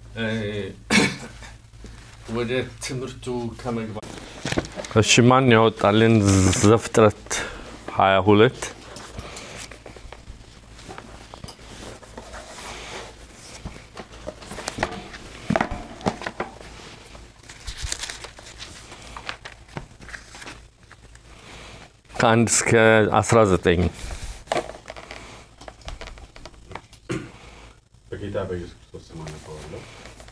ወደ ትምህርቱ ከመግባት እሺ፣ ማን ያወጣልን? ዘፍጥረት 22 ከአንድ እስከ 19 በጌታ በኢየሱስ ክርስቶስ ስም አነበዋለሁ።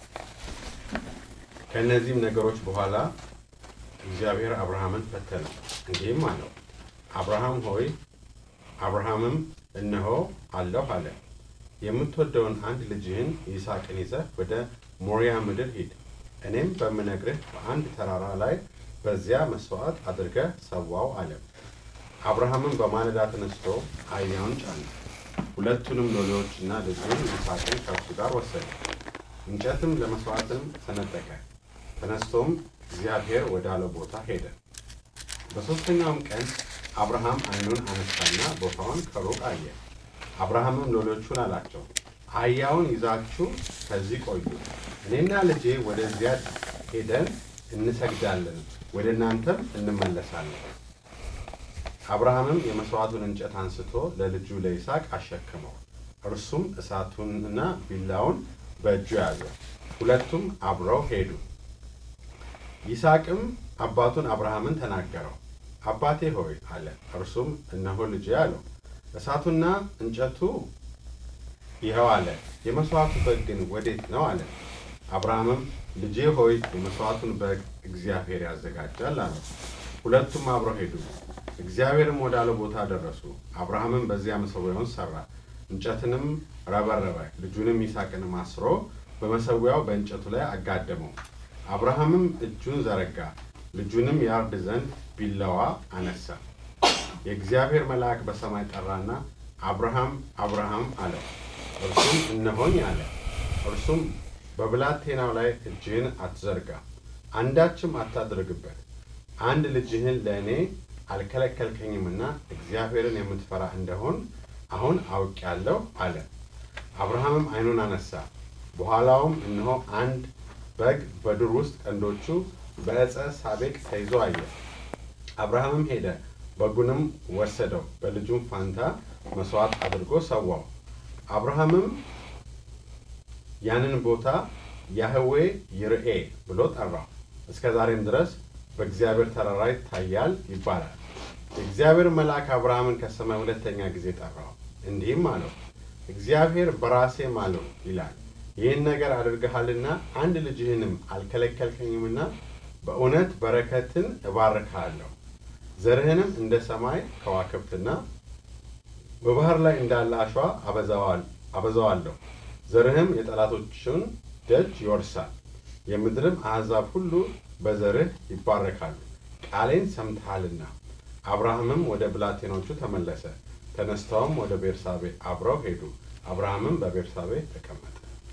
ከእነዚህም ነገሮች በኋላ እግዚአብሔር አብርሃምን ፈተነው፣ እንዲህም አለው፣ አብርሃም ሆይ፣ አብርሃምም እነሆ አለሁ አለ። የምትወደውን አንድ ልጅህን ይስሐቅን ይዘህ ወደ ሞሪያ ምድር ሂድ፣ እኔም በምነግርህ በአንድ ተራራ ላይ በዚያ መስዋዕት አድርገህ ሰዋው አለ። አብርሃምም በማለዳ ተነስቶ አህያውን ጫነ፣ ሁለቱንም ሎሌዎችና ልጁን ይስሐቅን ከእርሱ ጋር ወሰደ። እንጨትም ለመስዋዕትም ሰነጠቀ። ተነስቶም እግዚአብሔር ወዳለው ቦታ ሄደ። በሦስተኛውም ቀን አብርሃም ዓይኑን አነሳና ቦታውን ከሩቅ አየ። አብርሃምም ሎሌዎቹን አላቸው፣ አህያውን ይዛችሁ ከዚህ ቆዩ፣ እኔና ልጄ ወደዚያ ሄደን እንሰግዳለን፣ ወደ እናንተም እንመለሳለን። አብርሃምም የመሥዋዕቱን እንጨት አንስቶ ለልጁ ለይስሐቅ አሸከመው። እርሱም እሳቱንና ቢላውን በእጁ ያዘ። ሁለቱም አብረው ሄዱ። ይስሐቅም አባቱን አብርሃምን ተናገረው። አባቴ ሆይ አለ። እርሱም እነሆ ልጄ አለው። እሳቱና እንጨቱ ይኸው አለ። የመሥዋዕቱ በግ ግን ወዴት ነው አለ። አብርሃምም ልጄ ሆይ የመሥዋዕቱን በግ እግዚአብሔር ያዘጋጃል አለው። ሁለቱም አብረው ሄዱ። እግዚአብሔርም ወዳለው ቦታ ደረሱ። አብርሃምም በዚያ መሠዊያውን ሠራ፣ እንጨትንም ረበረበ፣ ልጁንም ይስሐቅንም አስሮ በመሠዊያው በእንጨቱ ላይ አጋደመው። አብርሃምም እጁን ዘረጋ፣ ልጁንም ያርድ ዘንድ ቢላዋ አነሳ። የእግዚአብሔር መልአክ በሰማይ ጠራና አብርሃም አብርሃም አለው። እርሱም እነሆኝ አለ። እርሱም በብላቴናው ላይ እጅህን አትዘርጋ፣ አንዳችም አታድርግበት አንድ ልጅህን ለእኔ አልከለከልከኝምና እግዚአብሔርን የምትፈራ እንደሆን አሁን አውቄአለሁ አለ። አብርሃምም ዓይኑን አነሳ፣ በኋላውም እነሆ አንድ በግ በዱር ውስጥ ቀንዶቹ በዕፀ ሳቤቅ ተይዞ አየ። አብርሃምም ሄደ፣ በጉንም ወሰደው፣ በልጁም ፋንታ መሥዋዕት አድርጎ ሰዋው። አብርሃምም ያንን ቦታ ያህዌ ይርኤ ብሎ ጠራው። እስከ ዛሬም ድረስ በእግዚአብሔር ተራራ ይታያል ይባላል። የእግዚአብሔር መልአክ አብርሃምን ከሰማይ ሁለተኛ ጊዜ ጠራው፣ እንዲህም አለው፣ እግዚአብሔር በራሴ ማለው ይላል፣ ይህን ነገር አድርገሃልና አንድ ልጅህንም አልከለከልከኝምና በእውነት በረከትን እባርክሃለሁ፣ ዘርህንም እንደ ሰማይ ከዋክብትና በባህር ላይ እንዳለ አሸዋ አበዛዋለሁ፣ ዘርህም የጠላቶችን ደጅ ይወርሳል፣ የምድርም አሕዛብ ሁሉ በዘርህ ይባረካሉ፣ ቃሌን ሰምተሃልና። አብርሃምም ወደ ብላቴኖቹ ተመለሰ፣ ተነስተውም ወደ ቤርሳቤ አብረው ሄዱ። አብርሃምም በቤርሳቤ ተቀመጠ።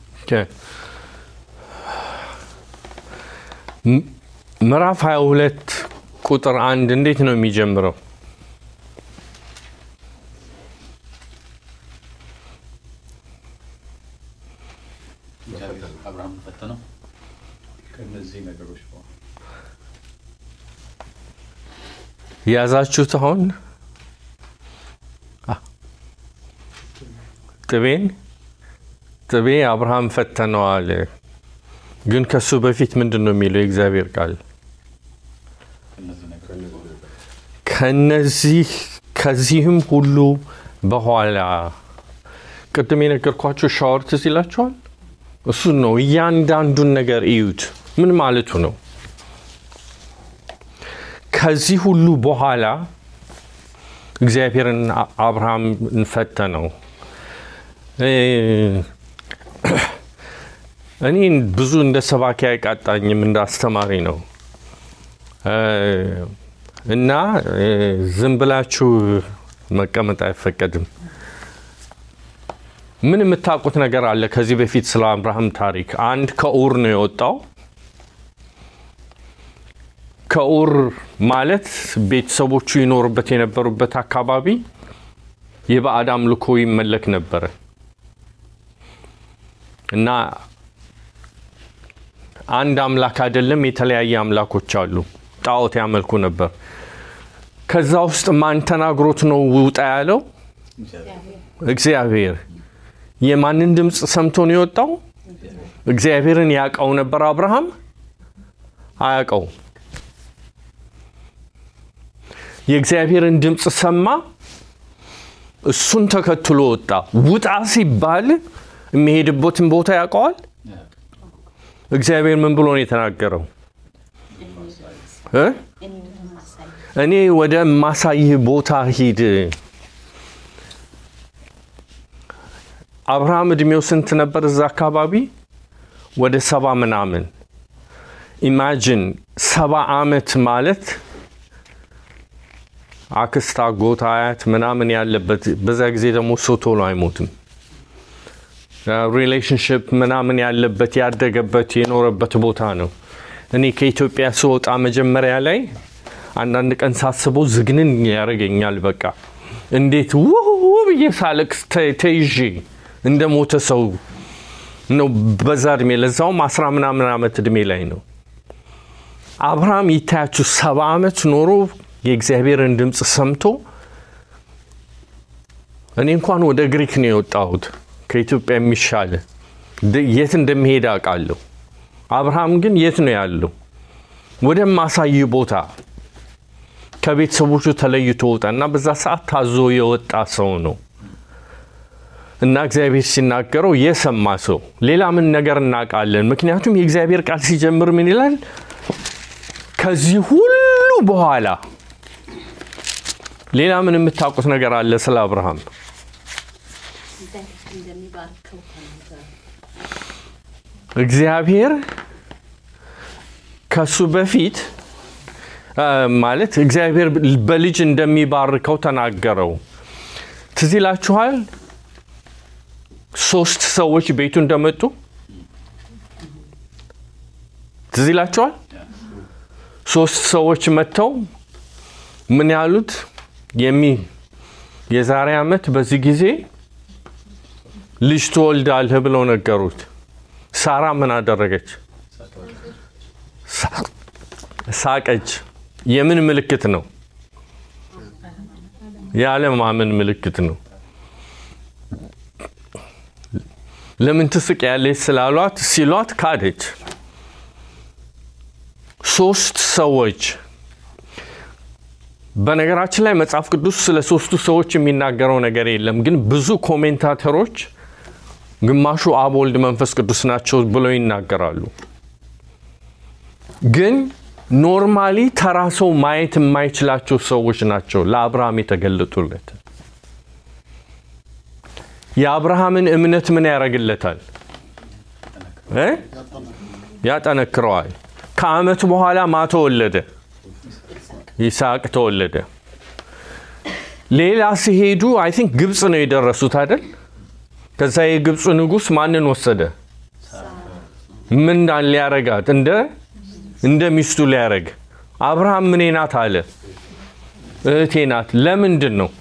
ምዕራፍ 22 ቁጥር አንድ እንዴት ነው የሚጀምረው? እግዚአብሔር አብርሃምን ፈተነው ከእነዚህ ነገሮች በኋላ የያዛችሁት አሁን ጥቤን ጥቤ አብርሃም ፈተነዋል። ግን ከሱ በፊት ምንድን ነው የሚለው የእግዚአብሔር ቃል? ከእነዚህ ነገሮች በኋላ ከነዚህ ከዚህም ሁሉ በኋላ ቅድም የነገርኳቸው ሻወር ትዝ ይላችኋል? እሱ ነው። እያንዳንዱን ነገር እዩት። ምን ማለቱ ነው? ከዚህ ሁሉ በኋላ እግዚአብሔርን አብርሃም ፈተነው። እኔ ብዙ እንደ ሰባኪ አይቃጣኝም፣ እንደ አስተማሪ ነው እና ዝም ብላችሁ መቀመጥ አይፈቀድም። ምን የምታውቁት ነገር አለ? ከዚህ በፊት ስለ አብርሃም ታሪክ አንድ ከኡር ነው የወጣው። ከኡር ማለት ቤተሰቦቹ ይኖሩበት የነበሩበት አካባቢ የባዕድ አምልኮ ይመለክ ነበረ እና አንድ አምላክ አይደለም፣ የተለያየ አምላኮች አሉ። ጣዖት ያመልኩ ነበር። ከዛ ውስጥ ማን ተናግሮት ነው ውጣ ያለው? እግዚአብሔር። የማንን ድምፅ ሰምቶ ነው የወጣው? እግዚአብሔርን ያውቀው ነበር አብርሃም? አያውቀው። የእግዚአብሔርን ድምፅ ሰማ፣ እሱን ተከትሎ ወጣ። ውጣ ሲባል የሚሄድበትን ቦታ ያውቀዋል። እግዚአብሔር ምን ብሎ ነው የተናገረው? እ? እኔ ወደ ማሳይህ ቦታ ሂድ። አብርሃም እድሜው ስንት ነበር እዛ አካባቢ? ወደ ሰባ ምናምን። ኢማጂን ሰባ ዓመት ማለት አክስት፣ አጎት፣ አያት ምናምን ያለበት በዛ ጊዜ ደግሞ ሰው ቶሎ አይሞትም። ሪሌሽንሽፕ ምናምን ያለበት ያደገበት የኖረበት ቦታ ነው። እኔ ከኢትዮጵያ ስወጣ መጀመሪያ ላይ አንዳንድ ቀን ሳስበው ዝግንን ያደርገኛል። በቃ እንዴት ውው ብዬ ሳለቅስ ተ- ተይዤ እንደ ሞተ ሰው ነው በዛ እድሜ፣ ለዛውም አስራ ምናምን ዓመት እድሜ ላይ ነው። አብርሃም ይታያችሁ ሰባ ዓመት ኖሮ የእግዚአብሔርን ድምፅ ሰምቶ እኔ እንኳን ወደ ግሪክ ነው የወጣሁት ከኢትዮጵያ የሚሻለ ድ- የት እንደሚሄድ አውቃለሁ። አብርሃም ግን የት ነው ያለው? ወደማሳይ ቦታ ከቤተሰቦቹ ተለይቶ ወጣ እና በዛ ሰዓት ታዞ የወጣ ሰው ነው እና እግዚአብሔር ሲናገረው የሰማ ሰው ሌላ ምን ነገር እናውቃለን? ምክንያቱም የእግዚአብሔር ቃል ሲጀምር ምን ይላል? ከዚህ ሁሉ በኋላ ሌላ ምን የምታውቁት ነገር አለ ስለ አብርሃም? እንደሚባርከው ተናገረ። እግዚአብሔር ከሱ በፊት አ፣ ማለት እግዚአብሔር በልጅ እንደሚባርከው ተናገረው። ትዝ ይላችኋል ሶስት ሰዎች ቤቱ እንደመጡ ትዝ ይላችኋል። ሶስት ሰዎች መጥተው ምን ያሉት የሚ የዛሬ ዓመት በዚህ ጊዜ ልጅ ትወልዳለህ ብለው ነገሩት። ሳራ ምን አደረገች? ሳ- ሳቀች። የምን ምልክት ነው? የአለማመን ምልክት ነው። ለምን ትስቅ ያለች ስላሏት ሲሏት ካደች። ሶስት ሰዎች በነገራችን ላይ መጽሐፍ ቅዱስ ስለ ሶስቱ ሰዎች የሚናገረው ነገር የለም፣ ግን ብዙ ኮሜንታተሮች ግማሹ አብ፣ ወልድ፣ መንፈስ ቅዱስ ናቸው ብለው ይናገራሉ። ግን ኖርማሊ ተራ ሰው ማየት የማይችላቸው ሰዎች ናቸው ለአብርሃም የተገለጡለት። የአብርሃምን እምነት ምን ያደርግለታል እ? ያጠነክረዋል። ከዓመት በኋላ ማ ተወለደ? ይስሐቅ ተወለደ። ሌላ ሲሄዱ አይ ቲንክ ግብፅ ነው የደረሱት አይደል? ከዛ የግብፁ ንጉሥ ማንን ወሰደ? ምን ሊያረጋት እንደ እንደ ሚስቱ ሊያረግ አብርሃም ምኔ ናት አለ። እህቴ ናት። ለምንድን ነው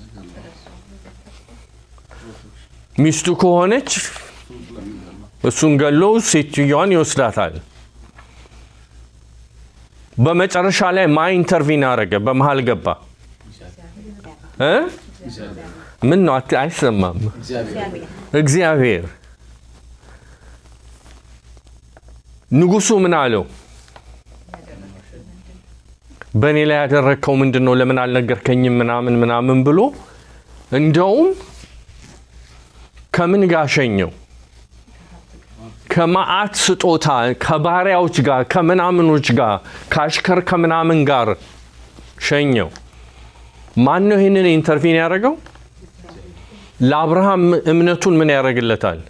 ሚስቱ ከሆነች እሱን ገሎ ሴትዮዋን ይወስዳታል። በመጨረሻ ላይ ማ ኢንተርቪን አረገ? በመሀል ገባ እ ምን ነው አት- አይሰማም? እግዚአብሔር ንጉሱ ምን አለው? በእኔ ላይ ያደረግከው ምንድን ነው? ለምን አልነገርከኝም? ምናምን ምናምን ብሎ እንደውም ከምን ጋር ሸኘው? ከመዓት ስጦታ ከባሪያዎች ጋር ከምናምኖች ጋር ከአሽከር ከምናምን ጋር ሸኘው። ማን ነው ይህንን ኢንተርቪን ያደረገው? ለአብርሃም እምነቱን ምን ያደርግለታል?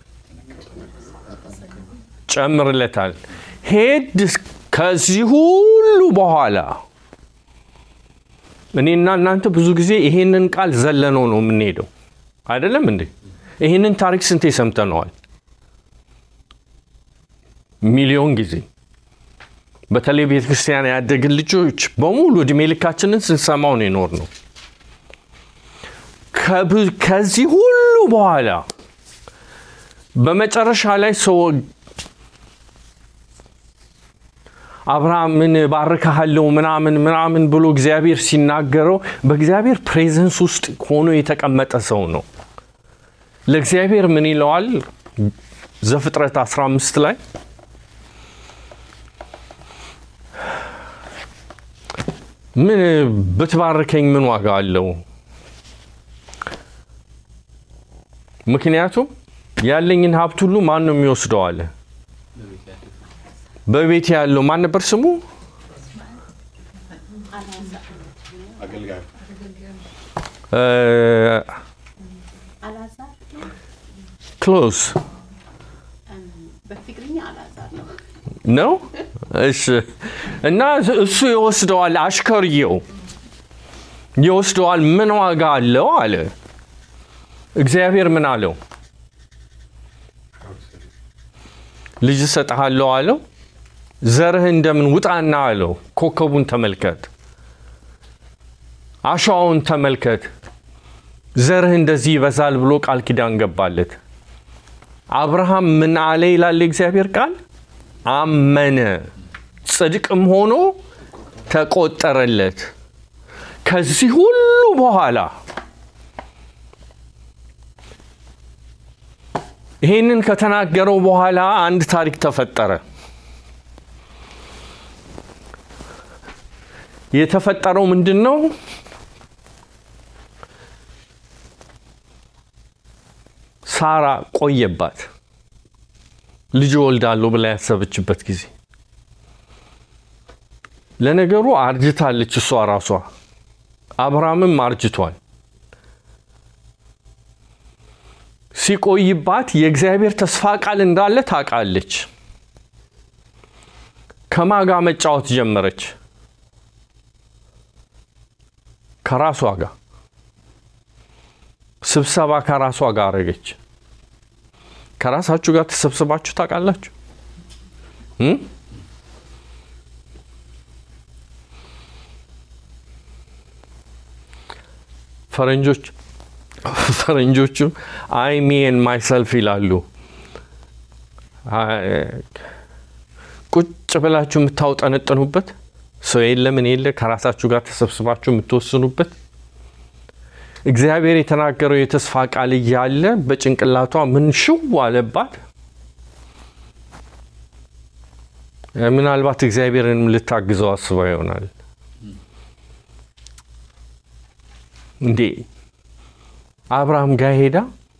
ጨምርለታል። ሄድ ከዚህ ሁሉ በኋላ እኔና እናንተ ብዙ ጊዜ ይሄንን ቃል ዘለነው ነው የምንሄደው፣ አይደለም እንዴ? ይሄንን ታሪክ ስንቴ ሰምተነዋል? ሚሊዮን ጊዜ። በተለይ ቤተ ክርስቲያን ያደግን ልጆች በሙሉ እድሜ ልካችንን ስንሰማው ነው የኖር ነው። ከብ- ከዚህ ሁሉ በኋላ በመጨረሻ ላይ ሰው አብርሃምን ባርካሃለሁ ምናምን ምናምን ብሎ እግዚአብሔር ሲናገረው በእግዚአብሔር ፕሬዘንስ ውስጥ ሆኖ የተቀመጠ ሰው ነው። ለእግዚአብሔር ምን ይለዋል? ዘፍጥረት 15 ላይ ምን ብትባርከኝ ምን ዋጋ አለው? ምክንያቱም ያለኝን ሀብት ሁሉ ማን ነው የሚወስደው አለ። በቤት ያለው በቤት ያለው ማን ነበር ስሙ? አገልጋዩ እ፣ አላዛር ክሎዝ በትግርኛ አላዛር ነው። ነው። እሺ። እና እሱ ይወስደዋል፣ አሽከርየው ይወስደዋል። ምን ዋጋ አለው አለ። እግዚአብሔር ምን አለው? ልጅ እሰጥሃለሁ አለው። ዘርህ እንደምን ውጣና አለው። ኮከቡን ተመልከት፣ አሸዋውን ተመልከት፣ ዘርህ እንደዚህ ይበዛል ብሎ ቃል ኪዳን ገባለት። አብርሃም ምን አለ ይላል የእግዚአብሔር ቃል? አመነ፣ ጽድቅም ሆኖ ተቆጠረለት። ከዚህ ሁሉ በኋላ ይህንን ከተናገረው በኋላ አንድ ታሪክ ተፈጠረ። የተፈጠረው ምንድን ነው? ሳራ ቆየባት ልጅ ወልዳለሁ ብላ ያሰበችበት ጊዜ። ለነገሩ አርጅታለች እሷ ራሷ፣ አብርሃምም አርጅቷል። ሲቆይባት የእግዚአብሔር ተስፋ ቃል እንዳለ ታውቃለች። ከማጋ መጫወት ጀመረች። ከራሷ ጋር ስብሰባ ከራሷ ጋር አረገች። ከራሳችሁ ጋር ተሰብስባችሁ ታውቃላችሁ? እ? ፈረንጆች ፈረንጆቹ አይ ሚ ኤንድ ማይሰልፍ ይላሉ። አይ፣ ቁጭ ብላችሁ የምታውጠነጥኑበት ሰው የለ ምን የለ ከራሳችሁ ጋር ተሰብስባችሁ የምትወስኑበት እግዚአብሔር የተናገረው የተስፋ ቃል እያለ በጭንቅላቷ ምን ሽው አለባት። ምናልባት እግዚአብሔርንም ልታግዘው አስባ ይሆናል። እንዴ አብርሃም ጋር ሄዳ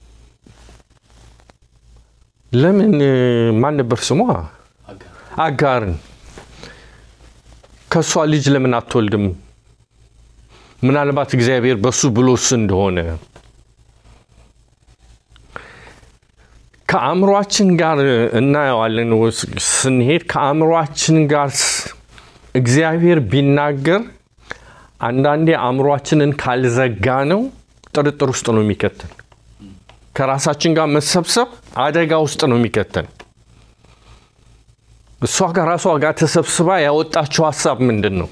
ለምን ማን ነበር ስሟ አጋር አጋርን ከእሷ ልጅ ለምን አትወልድም? ምናልባት እግዚአብሔር በሱ ብሎስ እንደሆነ ከአእምሯችን ጋር እናየዋለን። ወስ- ስንሄድ ከአእምሯችን ጋር ስ- እግዚአብሔር ቢናገር አንዳንዴ አእምሯችንን ካልዘጋ ነው ጥርጥር ውስጥ ነው የሚከተን። ከራሳችን ጋር መሰብሰብ አደጋ ውስጥ ነው የሚከተን። እሷ ከራሷ ጋር ተሰብስባ ያወጣችው ሀሳብ ምንድን ነው?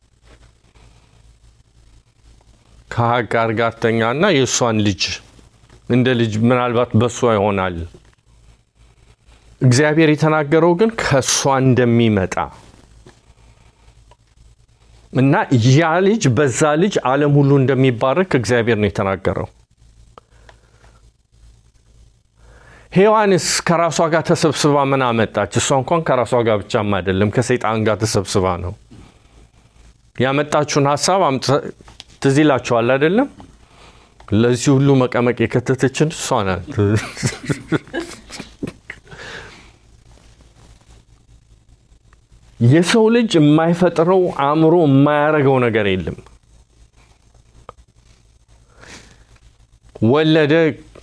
ከሀጋር ጋር ተኛና የእሷን ልጅ እንደ ልጅ ምናልባት በእሷ ይሆናል። እግዚአብሔር የተናገረው ግን ከእሷ እንደሚመጣ እና ያ ልጅ በዛ ልጅ ዓለም ሁሉ እንደሚባረክ እግዚአብሔር ነው የተናገረው። ሔዋንስ ከራሷ ጋር ተሰብስባ ምን አመጣች? እሷ እንኳን ከራሷ ጋር ብቻም አይደለም ከሰይጣን ጋር ተሰብስባ ነው ያመጣችውን ሀሳብ አምጥታ- ትዝ ይላችኋል አይደለም? ለዚህ ሁሉ መቀመቅ የከተተችን እሷ ናት። የሰው ልጅ የማይፈጥረው አእምሮ የማያደርገው ነገር የለም። ወለደ።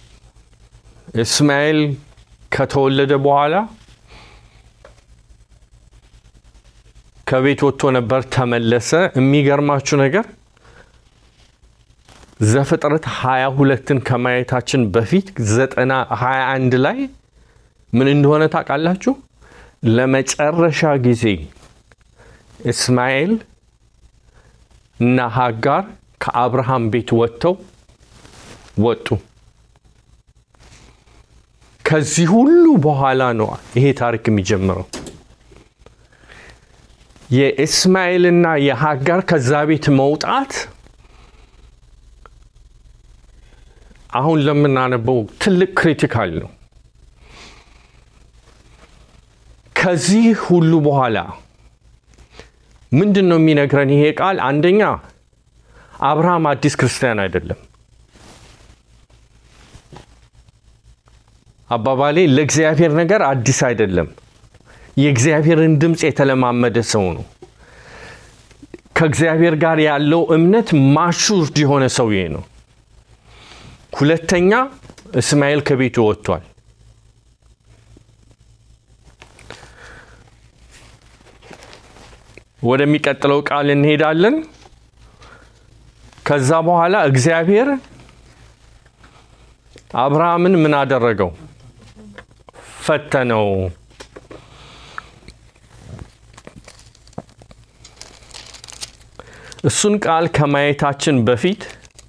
እስማኤል ከተወለደ በኋላ ከቤት ወጥቶ ነበር፣ ተመለሰ። የሚገርማችሁ ነገር ዘፍጥረት 22ን ከማየታችን በፊት ዘጠና 21 ላይ ምን እንደሆነ ታውቃላችሁ? ለመጨረሻ ጊዜ እስማኤል እና ሀጋር ከአብርሃም ቤት ወጥተው ወጡ። ከዚህ ሁሉ በኋላ ነው ይሄ ታሪክ የሚጀምረው። የእስማኤልና የሀጋር ከዛ ቤት መውጣት አሁን ለምናነበው ትልቅ ክሪቲካል ነው። ከዚህ ሁሉ በኋላ ምንድን ነው የሚነግረን ይሄ ቃል? አንደኛ አብርሃም አዲስ ክርስቲያን አይደለም። አባባሌ ለእግዚአብሔር ነገር አዲስ አይደለም። የእግዚአብሔርን ድምፅ የተለማመደ ሰው ነው። ከእግዚአብሔር ጋር ያለው እምነት ማሹርድ የሆነ ሰውዬ ነው። ሁለተኛ እስማኤል ከቤቱ ወጥቷል። ወደሚቀጥለው ቃል እንሄዳለን። ከዛ በኋላ እግዚአብሔር አብርሃምን ምን አደረገው? ፈተነው። እሱን ቃል ከማየታችን በፊት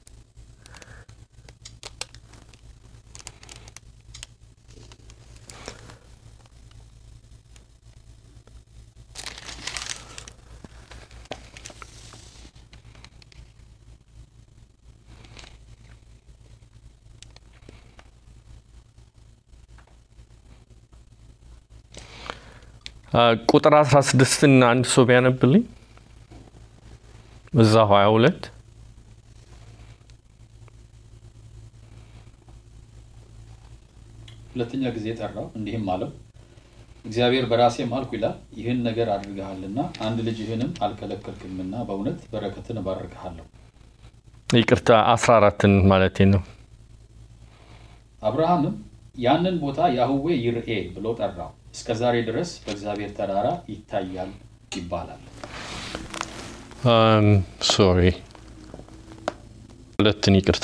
ቁጥር 16ን አንድ ሰው ቢያነብልኝ እዛ 22 ሁለተኛ ጊዜ ጠራው፣ እንዲህም አለው እግዚአብሔር በራሴ ማልኩ ይላል ይህን ነገር አድርገሃልና አንድ ልጅህንም አልከለከልክምና በእውነት በረከትን እባርክሃለሁ። ይቅርታ 14ን ማለቴ ነው። አብርሃምም ያንን ቦታ ያህዌ ይርኤ ብሎ ጠራው። እስከ ዛሬ ድረስ በእግዚአብሔር ተራራ ይታያል ይባላል። ሶሪ ሁለትን ይቅርታ።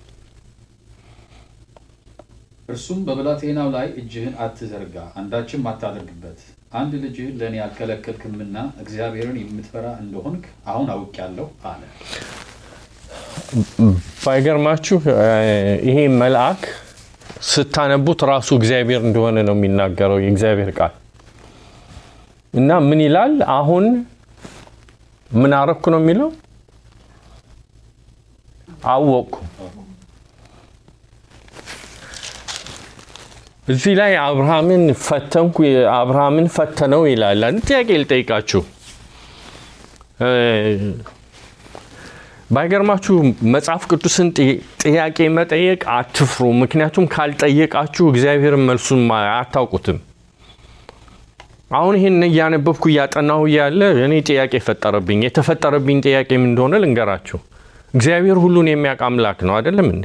እርሱም በብላቴናው ላይ እጅህን አትዘርጋ፣ አንዳችም አታደርግበት። አንድ ልጅህን ለእኔ አልከለከልክምና እግዚአብሔርን የምትፈራ እንደሆንክ አሁን አውቄአለሁ አለ። ባይገርማችሁ ይሄ መልአክ ስታነቡት ራሱ እግዚአብሔር እንደሆነ ነው የሚናገረው የእግዚአብሔር ቃል እና ምን ይላል? አሁን ምን አረኩ ነው የሚለው? አወቅኩ። እዚህ ላይ አብርሃምን ፈተንኩ፣ አብርሃምን ፈተነው ይላል። አንድ ጥያቄ ልጠይቃችሁ። ባይገርማችሁ መጽሐፍ ቅዱስን ጥያቄ መጠየቅ አትፍሩ። ምክንያቱም ካልጠየቃችሁ እግዚአብሔርን መልሱን አታውቁትም። አሁን ይህን እያነበብኩ እያጠናሁ እያለ እኔ ጥያቄ ፈጠረብኝ። የተፈጠረብኝ ጥያቄ ምን እንደሆነ ልንገራችሁ። እግዚአብሔር ሁሉን የሚያውቅ አምላክ ነው አይደለም እንዴ?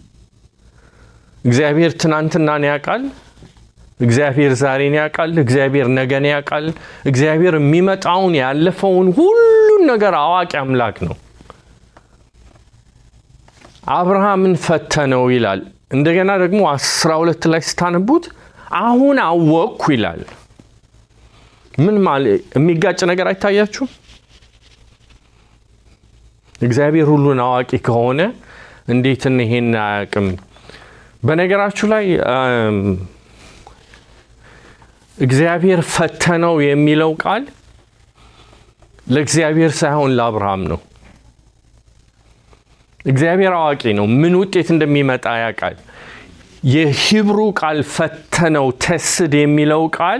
እግዚአብሔር ትናንትናን ያውቃል። እግዚአብሔር ዛሬን ያውቃል። እግዚአብሔር ነገን ያውቃል። እግዚአብሔር የሚመጣውን ያለፈውን ሁሉን ነገር አዋቂ አምላክ ነው። አብርሃምን ፈተነው ይላል። እንደገና ደግሞ አስራ ሁለት ላይ ስታነቡት አሁን አወቅኩ ይላል። ምን ማለት የሚጋጭ ነገር አይታያችሁም? እግዚአብሔር ሁሉን አዋቂ ከሆነ እንዴት ይሄን አያውቅም? በነገራችሁ ላይ እግዚአብሔር ፈተነው የሚለው ቃል ለእግዚአብሔር ሳይሆን ለአብርሃም ነው። እግዚአብሔር አዋቂ ነው። ምን ውጤት እንደሚመጣ ያውቃል። የሂብሩ ቃል ፈተነው ተስድ የሚለው ቃል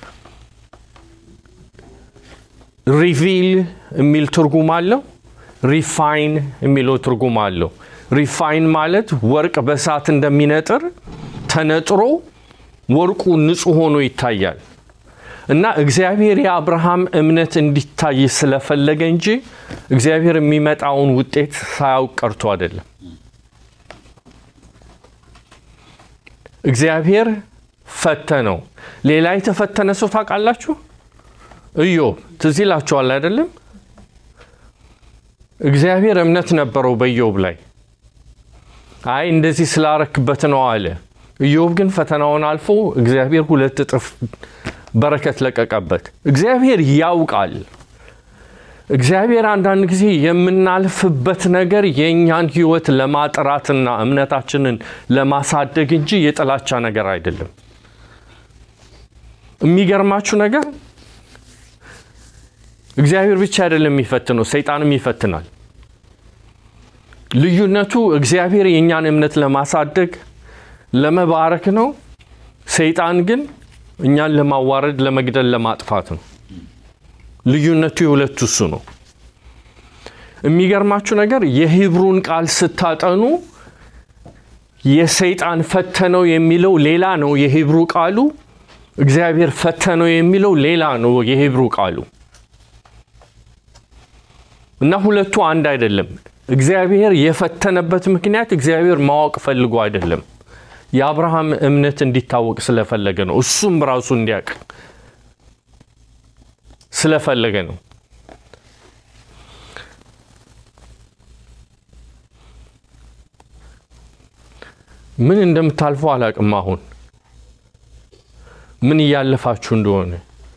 ሪቪል የሚል ትርጉም አለው። ሪፋይን የሚለው ትርጉም አለው። ሪፋይን ማለት ወርቅ በእሳት እንደሚነጥር ተነጥሮ ወርቁ ንጹሕ ሆኖ ይታያል። እና እግዚአብሔር የአብርሃም እምነት እንዲታይ ስለፈለገ እንጂ እግዚአብሔር የሚመጣውን ውጤት ሳያውቅ ቀርቶ አይደለም። እግዚአብሔር ፈተነው። ሌላ የተፈተነ ሰው ታውቃላችሁ? ኢዮብ ትዝ ይላችኋል አይደለም? እግዚአብሔር እምነት ነበረው በኢዮብ ላይ። አይ እንደዚህ ስላረክበት ነው አለ። ኢዮብ ግን ፈተናውን አልፎ እግዚአብሔር ሁለት እጥፍ በረከት ለቀቀበት። እግዚአብሔር ያውቃል። እግዚአብሔር አንዳንድ ጊዜ የምናልፍበት ነገር የእኛን ሕይወት ለማጥራትና እምነታችንን ለማሳደግ እንጂ የጥላቻ ነገር አይደለም። የሚገርማችሁ ነገር እግዚአብሔር ብቻ አይደለም የሚፈትነው፣ ሰይጣንም ይፈትናል። ልዩነቱ እግዚአብሔር የእኛን እምነት ለማሳደግ ለመባረክ ነው። ሰይጣን ግን እኛን ለማዋረድ፣ ለመግደል፣ ለማጥፋት ነው። ልዩነቱ የሁለቱ እሱ ነው። የሚገርማችሁ ነገር የሂብሩን ቃል ስታጠኑ የሰይጣን ፈተነው የሚለው ሌላ ነው የሂብሩ ቃሉ። እግዚአብሔር ፈተነው የሚለው ሌላ ነው የሂብሩ ቃሉ እና ሁለቱ አንድ አይደለም። እግዚአብሔር የፈተነበት ምክንያት እግዚአብሔር ማወቅ ፈልጎ አይደለም። የአብርሃም እምነት እንዲታወቅ ስለፈለገ ነው። እሱም ራሱ እንዲያውቅ ስለፈለገ ነው። ምን እንደምታልፉ አላቅም። አሁን ምን እያለፋችሁ እንደሆነ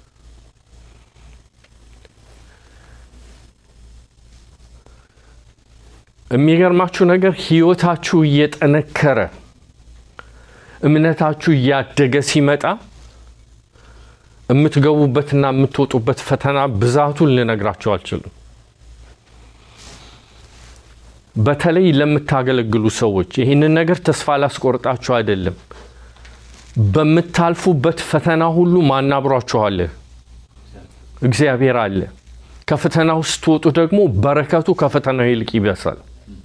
የሚገርማችሁ ነገር ህይወታችሁ እየጠነከረ እምነታችሁ እያደገ ሲመጣ የምትገቡበትና የምትወጡበት ፈተና ብዛቱን ልነግራችሁ አልችልም። በተለይ ለምታገለግሉ ሰዎች ይህንን ነገር ተስፋ ላስቆርጣችሁ አይደለም። በምታልፉበት ፈተና ሁሉ ማን አብሯችሁ አለ? እግዚአብሔር አለ። ከፈተና ውስጥ ስትወጡ ደግሞ በረከቱ ከፈተናው ይልቅ ይበሳል።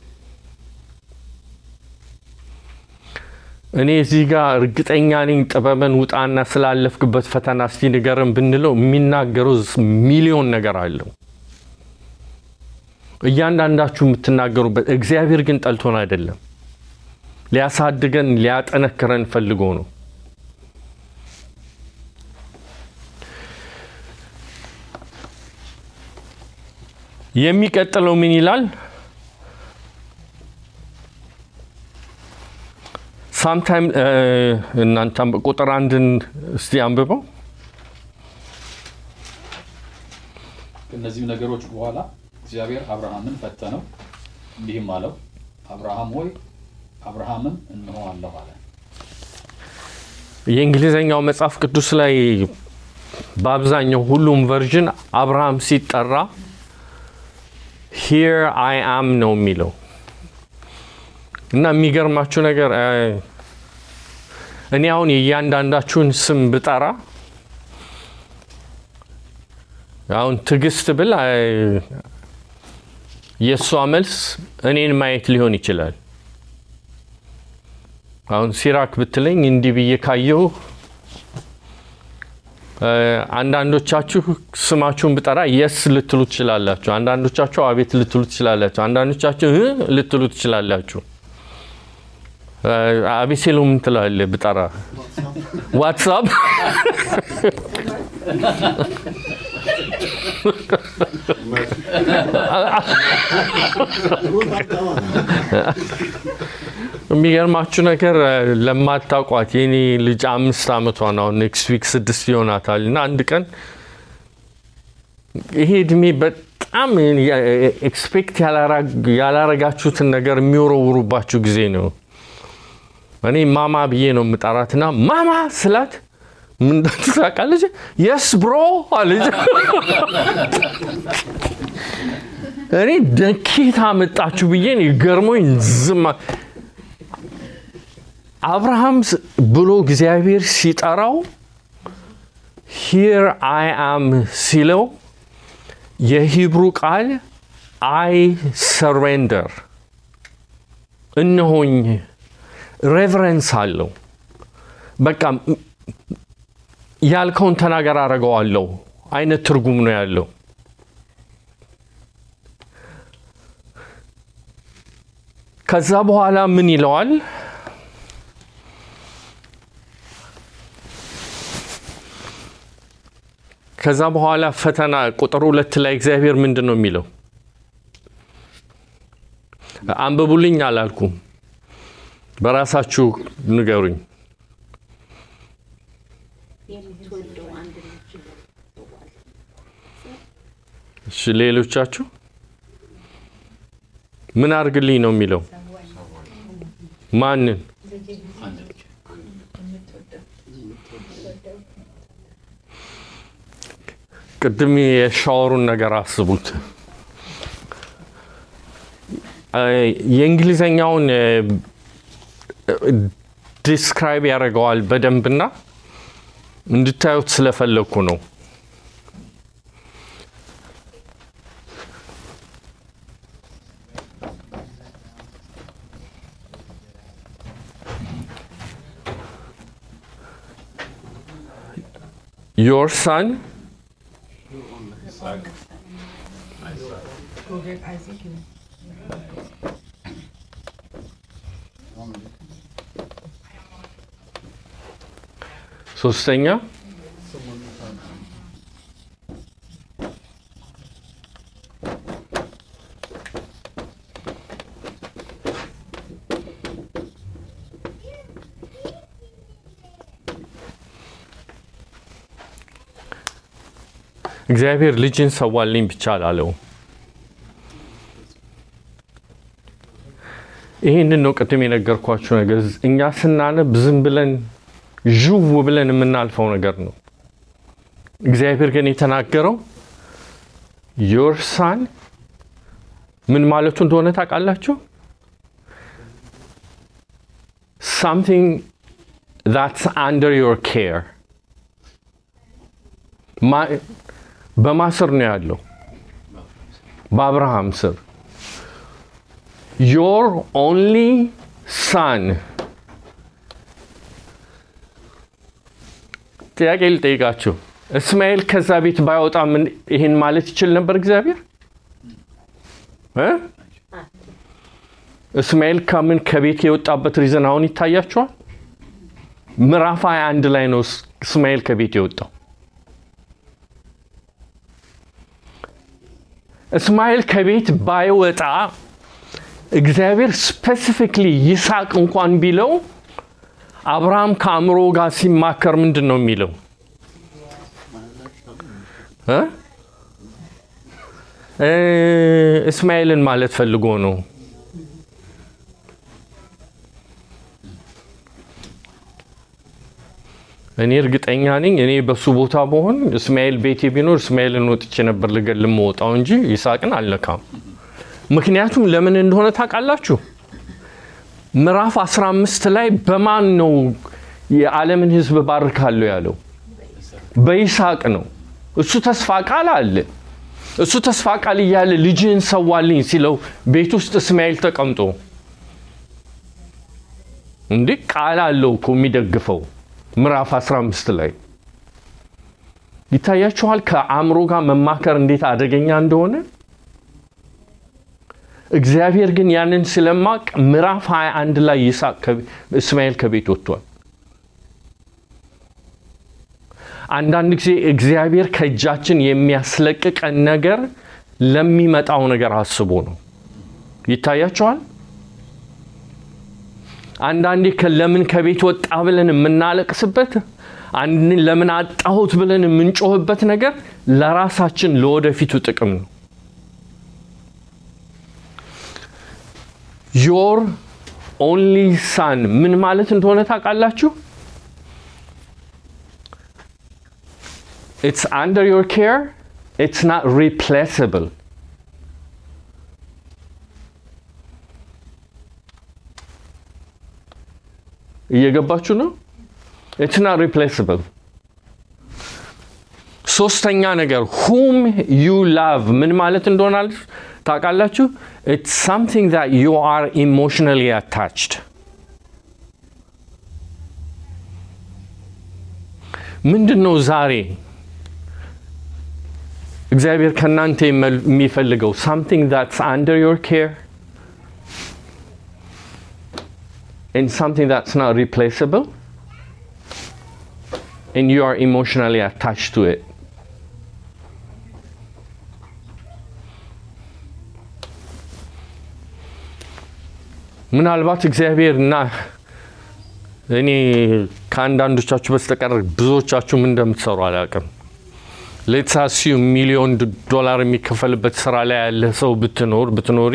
እኔ እዚህ ጋር እርግጠኛ ነኝ ጥበብን ውጣና ስላለፍክበት ፈተና እስቲ ንገረን ብንለው የሚናገረው ሚሊዮን ነገር አለው። እያንዳንዳችሁ የምትናገሩበት እግዚአብሔር ግን ጠልቶን አይደለም፣ ሊያሳድገን ሊያጠነክረን ፈልጎ ነው። የሚቀጥለው ምን ይላል? ሳምታይም እናንተም ቁጥር አንድን እስቲ አንብበው። ከእነዚህም ነገሮች በኋላ እግዚአብሔር አብርሃምን ፈተነው፣ እንዲህም አለው፣ አብርሃም ሆይ አብርሃምም እነሆ አለሁ አለ። የእንግሊዝኛው መጽሐፍ ቅዱስ ላይ በአብዛኛው ሁሉም ቨርዥን አብርሃም ሲጠራ ሂር አይ አም ነው የሚለው እና የሚገርማችሁ ነገር እኔ አሁን የእያንዳንዳችሁን ስም ብጠራ አሁን ትዕግስት ብል የእሷ መልስ እኔን ማየት ሊሆን ይችላል። አሁን ሲራክ ብትለኝ እንዲህ ብዬ ካየው አንዳንዶቻችሁ ስማችሁን ብጠራ የስ ልትሉ ትችላላችሁ። አንዳንዶቻችሁ አቤት ልትሉ ትችላላችሁ። አንዳንዶቻችሁ እ ልትሉ ትችላላችሁ። አቤሴሎም ምን ትላለህ ብጠራ? ዋትሳፕ የሚገርማችሁ ነገር ለማታውቋት የኔ ልጅ አምስት ዓመቷ ነው። አሁን ኔክስት ዊክ ስድስት ይሆናታል እና አንድ ቀን ይሄ እድሜ በጣም ኤክስፔክት ያላረጋችሁትን ነገር የሚወረውሩባችሁ ጊዜ ነው። እኔ ማማ ብዬ ነው የምጠራትና ማማ ስላት ምን ታውቃለች? የስ ብሮ አለች። እኔ ደኬት አመጣችሁ ብዬ ገርሞኝ ዝም አብርሃም ብሎ እግዚአብሔር ሲጠራው ሂር አይ አም ሲለው የሂብሩ ቃል አይ ሰሬንደር እነሆኝ ሬቨረንስ አለው። በቃ ያልከውን ተናገር አደርገዋለሁ አይነት ትርጉም ነው ያለው። ከዛ በኋላ ምን ይለዋል? ከዛ በኋላ ፈተና ቁጥር ሁለት ላይ እግዚአብሔር ምንድን ነው የሚለው? አንብቡልኝ አላልኩም፣ በራሳችሁ ንገሩኝ። የምትወደው አንድ ልጅ እሺ፣ ሌሎቻችሁ ምን አድርግልኝ ነው የሚለው? ማንን? አንድ ልጅ ቅድም የሻወሩን ነገር አስቡት። እ፣ የእንግሊዘኛውን ዲስክራይብ ያደርገዋል በደንብና እንድታዩት ስለፈለግኩ ነው። Your son ሶስተኛ እግዚአብሔር ልጅን ሰዋልኝ ብቻ አላለውም። ይህንን ነው ቅድም የነገርኳችሁ ነገር። እኛ ስናነብ ዝም ብለን ዥው ብለን የምናልፈው ነገር ነው። እግዚአብሔር ግን የተናገረው ዮር ሳን ምን ማለቱ እንደሆነ ታውቃላችሁ? ሳምቲንግ ዛትስ አንደር ዮር ኬር በማ ስር ነው ያለው? በአብርሃም ስር ዮር ኦንሊ ሳን ጥያቄ ልጠይቃችሁ። እስማኤል ከዛ ቤት ባይወጣ ምን ይህን ማለት ይችል ነበር እግዚአብሔር እ? እስማኤል ከምን ከቤት የወጣበት ሪዝን አሁን ይታያችኋል። ምዕራፍ 21 ላይ ነው እስ- እስማኤል ከቤት የወጣው። እስማኤል ከቤት ባይወጣ እግዚአብሔር ስፔሲፊክሊ ይስሐቅ እንኳን ቢለው አብርሃም ከአእምሮ ጋር ሲማከር ምንድን ነው የሚለው እ? እ፣ እስማኤልን ማለት ፈልጎ ነው። እኔ እርግጠኛ ነኝ እኔ በሱ ቦታ በሆን እስማኤል ቤቴ ቢኖር እስማኤልን ወጥቼ ነበር ልገል የምወጣው እንጂ ይስሐቅን አልነካም። ምክንያቱም ለምን እንደሆነ ታውቃላችሁ? ምዕራፍ 15 ላይ በማን ነው የዓለምን ሕዝብ ባርካለሁ ያለው? በይስሐቅ ነው። እሱ ተስፋ ቃል አለ። እሱ ተስፋ ቃል እያለ ልጅህን ሰዋልኝ ሲለው ቤት ውስጥ እስማኤል ተቀምጦ እንዴ ቃል አለው እኮ የሚደግፈው ምዕራፍ 15 ላይ ይታያችኋል። ከአእምሮ ጋር መማከር እንዴት አደገኛ እንደሆነ እግዚአብሔር ግን ያንን ስለማቅ ምዕራፍ 21 ላይ ይስሐቅ ከቤ- እስማኤል ከቤት ወጥቷል። አንዳንድ ጊዜ እግዚአብሔር ከእጃችን የሚያስለቅቀን ነገር ለሚመጣው ነገር አስቦ ነው። ይታያችኋል። አንዳንዴ ከ- ለምን ከቤት ወጣ ብለን የምናለቅስበት አንድ ለምን አጣሁት ብለን የምንጮህበት ነገር ለራሳችን ለወደፊቱ ጥቅም ነው። ዮር ኦንሊ ሳን ምን ማለት እንደሆነ ታውቃላችሁ? ኢትስ አንደር ዮር ኬር ኢትስ ናት ሪፕሌስብል እየገባችሁ ነው? ኢትስ ናት ሪፕሌስብል። ሶስተኛ ነገር ሁም ዩ ላቭ ምን ማለት እንደሆነ ታውቃላችሁ? ኢትስ ሳምቲንግ ዛት ዩ አር ኢሞሽናሊ አታችድ። ምንድን ነው ዛሬ እግዚአብሔር ከእናንተ የመል- የሚፈልገው ሳምቲንግ ዛትስ አንደር ዮር ኬር and something that's not replaceable and you are emotionally attached to it. ምናልባት እግዚአብሔር እና እኔ ከአንዳንዶቻችሁ በስተቀር ብዙዎቻችሁም እንደምትሰሩ አላውቅም። ሌትሳሲዩ ሚሊዮን ዶላር የሚከፈልበት ስራ ላይ ያለ ሰው ብትኖር ብትኖሪ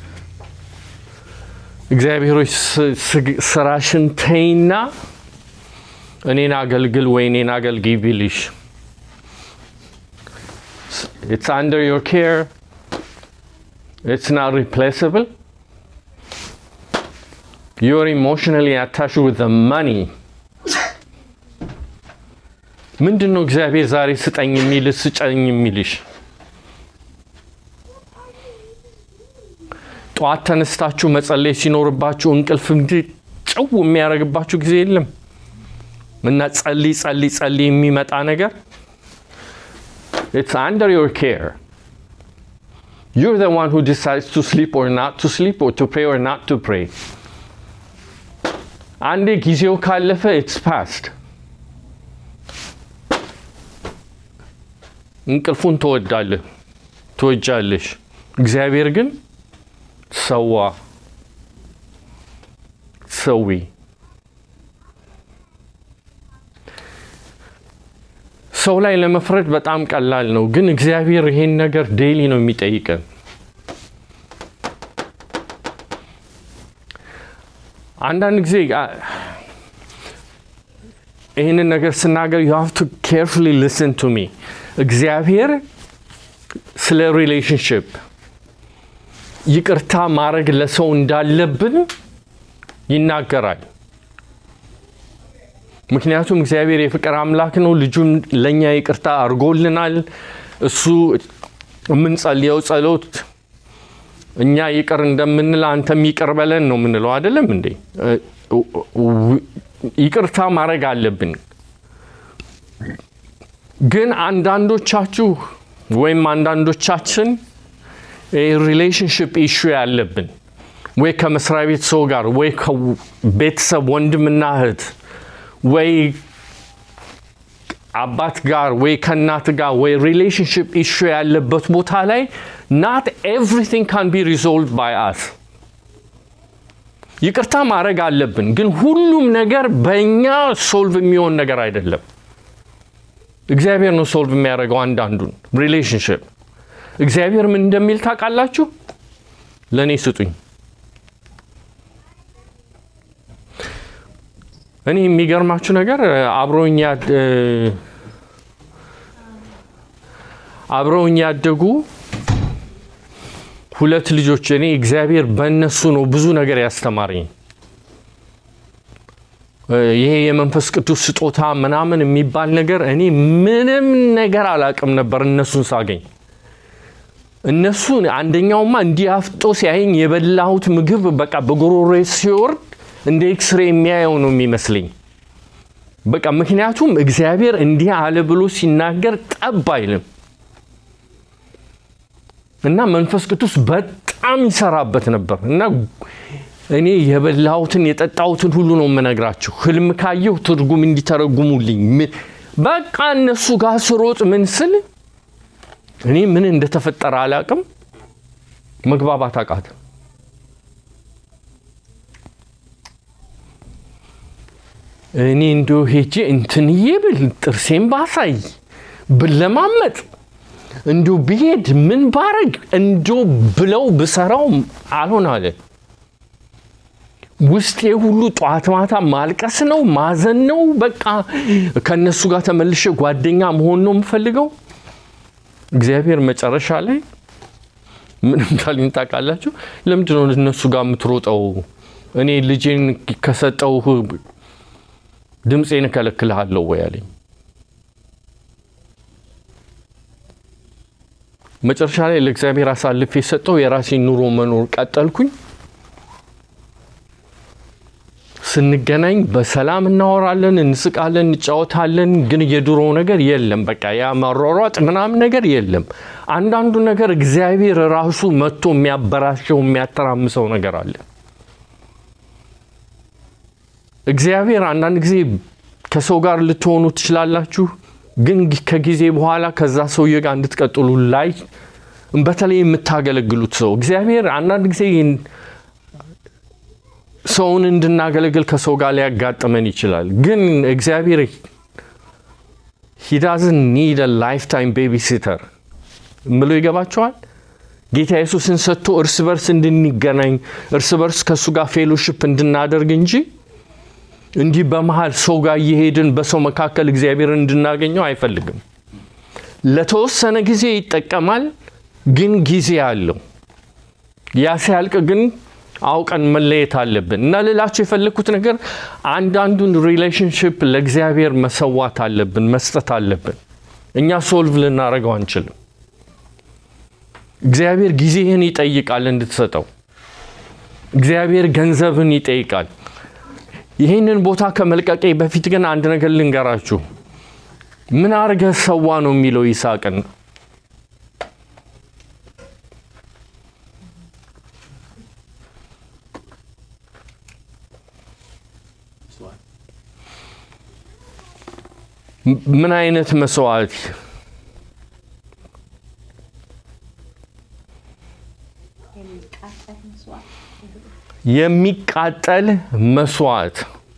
እግዚአብሔሮች ስራሽን ተይና እኔን አገልግል ወይ እኔን አገልግይ ቢልሽ It's under your care. It's not replaceable. You're emotionally attached with the money. ምንድን ነው እግዚአብሔር ዛሬ ስጠኝ የሚል ስጨኝ የሚልሽ? ጠዋት ተነስታችሁ መጸለይ ሲኖርባችሁ እንቅልፍ እንዲህ ጭው የሚያደርግባችሁ ጊዜ የለም እና ጸልይ ጸልይ ጸልይ የሚመጣ ነገር It's under your care. You're the one who decides to sleep or not to sleep, or to pray or not to pray. አንዴ ጊዜው ካለፈ it's past. እንቅልፉን ትወዳለህ ትወጃለሽ። እግዚአብሔር ግን ሰዋ ሰዊ ሰው ላይ ለመፍረድ በጣም ቀላል ነው፣ ግን እግዚአብሔር ይሄን ነገር ዴይሊ ነው የሚጠይቀን። አንዳንድ ጊዜ አ- ይህንን ነገር ስናገር ዩ ሃቭ ቱ ኬርፉሊ ሊስን ቱ ሚ እግዚአብሔር ስለ ሪሌሽንሽፕ ይቅርታ ማድረግ ለሰው እንዳለብን ይናገራል። ምክንያቱም እግዚአብሔር የፍቅር አምላክ ነው። ልጁን ለእኛ ይቅርታ አድርጎልናል። እሱ የምንጸልየው ጸሎት እኛ ይቅር እንደምንል አንተም ይቅር በለን ነው የምንለው አይደለም እንዴ? ይቅርታ ማድረግ አለብን። ግን አንዳንዶቻችሁ ወይም አንዳንዶቻችን ሪሌሽንሽፕ ኢሹ ያለብን ወይ ከመስሪያ ቤት ሰው ጋር ወይ ከቤተሰብ ወንድምና እህት ወይ አባት ጋር ወይ ከእናት ጋር ወይ ሪሌሽንሽፕ ኢሹ ያለበት ቦታ ላይ ናት ኤቭሪቲንግ ካን ቢ ሪዞልቭድ ባይ አስ ይቅርታ ማድረግ አለብን። ግን ሁሉም ነገር በእኛ ሶልቭ የሚሆን ነገር አይደለም። እግዚአብሔር ነው ሶልቭ የሚያደርገው አንዳንዱን ሪሌሽንሽፕ። እግዚአብሔር ምን እንደሚል ታውቃላችሁ? ለእኔ ስጡኝ። እኔ የሚገርማችሁ ነገር አብረውኝ ያድ- አብረውኝ ያደጉ ሁለት ልጆች እኔ እግዚአብሔር በእነሱ ነው ብዙ ነገር ያስተማረኝ። ይሄ የመንፈስ ቅዱስ ስጦታ ምናምን የሚባል ነገር እኔ ምንም ነገር አላቅም ነበር እነሱን ሳገኝ። እነሱ አንደኛውማ እንዲህ አፍጦ ሲያየኝ የበላሁት ምግብ በቃ በጉሮሬ ሲወርድ እንደ ኤክስሬ የሚያየው ነው የሚመስለኝ። በቃ ምክንያቱም እግዚአብሔር እንዲህ አለ ብሎ ሲናገር ጠብ አይልም እና መንፈስ ቅዱስ በጣም ይሰራበት ነበር እና እኔ የበላሁትን የጠጣሁትን ሁሉ ነው የምነግራችሁ። ህልም ካየሁ ትርጉም እንዲተረጉሙልኝ ምን- በቃ እነሱ ጋር ስሮጥ ምን ስል እኔ ምን እንደተፈጠረ አላቅም። መግባባት አቃተ። እኔ እንዶ ሄጄ እንትንዬ ብል ጥርሴን ባሳይ ብለማመጥ እንዶ ብሄድ ምን ባረግ እንዶ ብለው ብሰራው አልሆን አለ። ውስጤ ሁሉ ጠዋት ማታ ማልቀስ ነው፣ ማዘን ነው። በቃ ከእነሱ ጋር ተመልሼ ጓደኛ መሆን ነው የምፈልገው። እግዚአብሔር መጨረሻ ላይ ምንም ካለኝ ታውቃላችሁ? ለምንድን ነው እነሱ ጋር የምትሮጠው? እኔ ልጄን ከሰጠው ድምፄን እከለክልሃለሁ ወይ አለኝ። መጨረሻ ላይ ለእግዚአብሔር አሳልፌ የሰጠው የራሴን ኑሮ መኖር ቀጠልኩኝ። ስንገናኝ በሰላም እናወራለን፣ እንስቃለን፣ እንጫወታለን። ግን የድሮ ነገር የለም። በቃ ያ መሯሯጥ ምናምን ነገር የለም። አንዳንዱ ነገር እግዚአብሔር ራሱ መጥቶ የሚያበራሸው የሚያተራምሰው ነገር አለ። እግዚአብሔር አንዳንድ ጊዜ ከሰው ጋር ልትሆኑ ትችላላችሁ፣ ግን ከጊዜ በኋላ ከዛ ሰውዬ ጋር እንድትቀጥሉ ላይ በተለይ የምታገለግሉት ሰው እግዚአብሔር አንዳንድ ጊዜ ሰውን እንድናገለግል ከሰው ጋር ሊያጋጥመን ይችላል። ግን እግዚአብሔር ሂዳዝን ኒድ ላይፍ ታይም ቤቢ ሲተር ምሎ ይገባቸዋል። ጌታ ኢየሱስን ሰጥቶ እርስ በርስ እንድንገናኝ እርስ በርስ ከእሱ ጋር ፌሎሽፕ እንድናደርግ እንጂ እንዲህ በመሀል ሰው ጋር እየሄድን በሰው መካከል እግዚአብሔርን እንድናገኘው አይፈልግም። ለተወሰነ ጊዜ ይጠቀማል፣ ግን ጊዜ አለው። ያ ሲያልቅ ግን አውቀን መለየት አለብን እና ልላቸው የፈለግኩት ነገር አንዳንዱን ሪሌሽንሽፕ ለእግዚአብሔር መሰዋት አለብን፣ መስጠት አለብን። እኛ ሶልቭ ልናደርገው አንችልም። እግዚአብሔር ጊዜህን ይጠይቃል እንድትሰጠው። እግዚአብሔር ገንዘብን ይጠይቃል። ይህንን ቦታ ከመልቀቄ በፊት ግን አንድ ነገር ልንገራችሁ። ምን አርገህ ሰዋ ነው የሚለው ይስሐቅን። ምን አይነት መስዋዕት? የሚቃጠል መስዋዕት የሚቃጠል መስዋዕት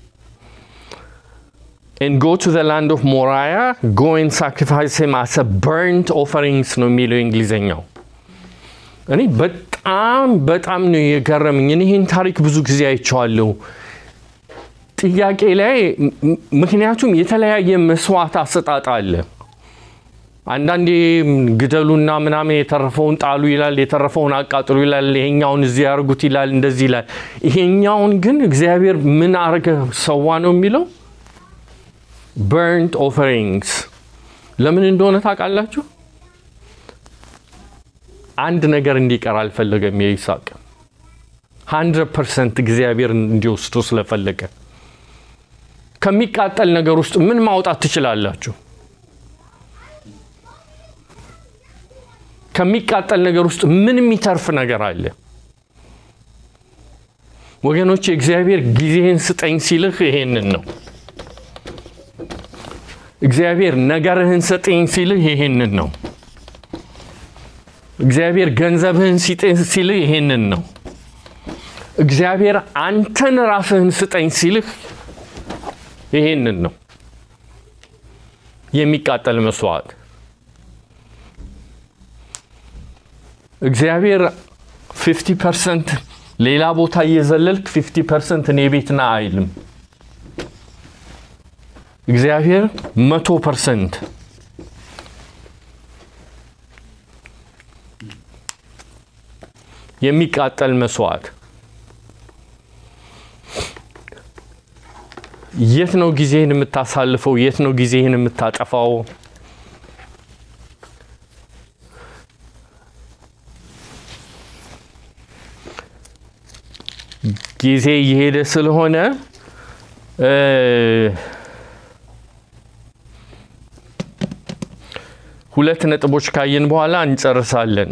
and go to the land of Moriah, go and sacrifice him as a burnt offerings ነው የሚለው እንግሊዘኛው። እኔ በጣም በጣም ነው የገረመኝ። እኔ ይህን ታሪክ ብዙ ጊዜ አይቼዋለሁ። ጥያቄ ላይ ም- ምክንያቱም የተለያየ መስዋዕት አሰጣጥ አለ። አንዳንዴ ግደሉና ምናምን የተረፈውን ጣሉ ይላል፣ የተረፈውን አቃጥሉ ይላል፣ ይሄኛውን እዚህ ያርጉት ይላል፣ እንደዚህ ይላል። ይሄኛውን ግን እግዚአብሔር ምን አርገ ሰዋ ነው የሚለው በርንት ኦፈሪንግስ። ለምን እንደሆነ ታውቃላችሁ? አንድ ነገር እንዲቀር አልፈለገም የይስሐቅ 100 ፐርሰንት እግዚአብሔር እንዲወስዶ ስለፈለገ ከሚቃጠል ነገር ውስጥ ምን ማውጣት ትችላላችሁ? ከሚቃጠል ነገር ውስጥ ምን የሚተርፍ ነገር አለ? ወገኖች እግዚአብሔር ጊዜህን ስጠኝ ሲልህ ይሄንን ነው። እግዚአብሔር ነገርህን ስጠኝ ሲልህ ይሄንን ነው። እግዚአብሔር ገንዘብህን ስጠኝ ሲልህ ይሄንን ነው። እግዚአብሔር አንተን ራስህን ስጠኝ ሲልህ ይሄንን ነው። የሚቃጠል መስዋዕት እግዚአብሔር 50 ፐርሰንት ሌላ ቦታ እየዘለልክ 50 ፐርሰንት እኔ ቤት ና አይልም። እግዚአብሔር መቶ ፐርሰንት የሚቃጠል መስዋዕት የት ነው ጊዜህን የምታሳልፈው? የት ነው ጊዜህን የምታጠፋው? ጊዜ እየሄደ ስለሆነ እ ሁለት ነጥቦች ካየን በኋላ እንጨርሳለን።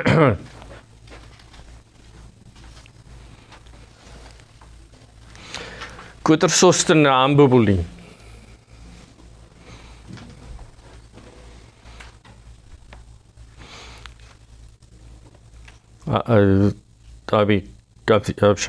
ቁጥር ሶስትን አንብቡልኝ። አ- አ- ጣቢ ጋብ- ጋብሻ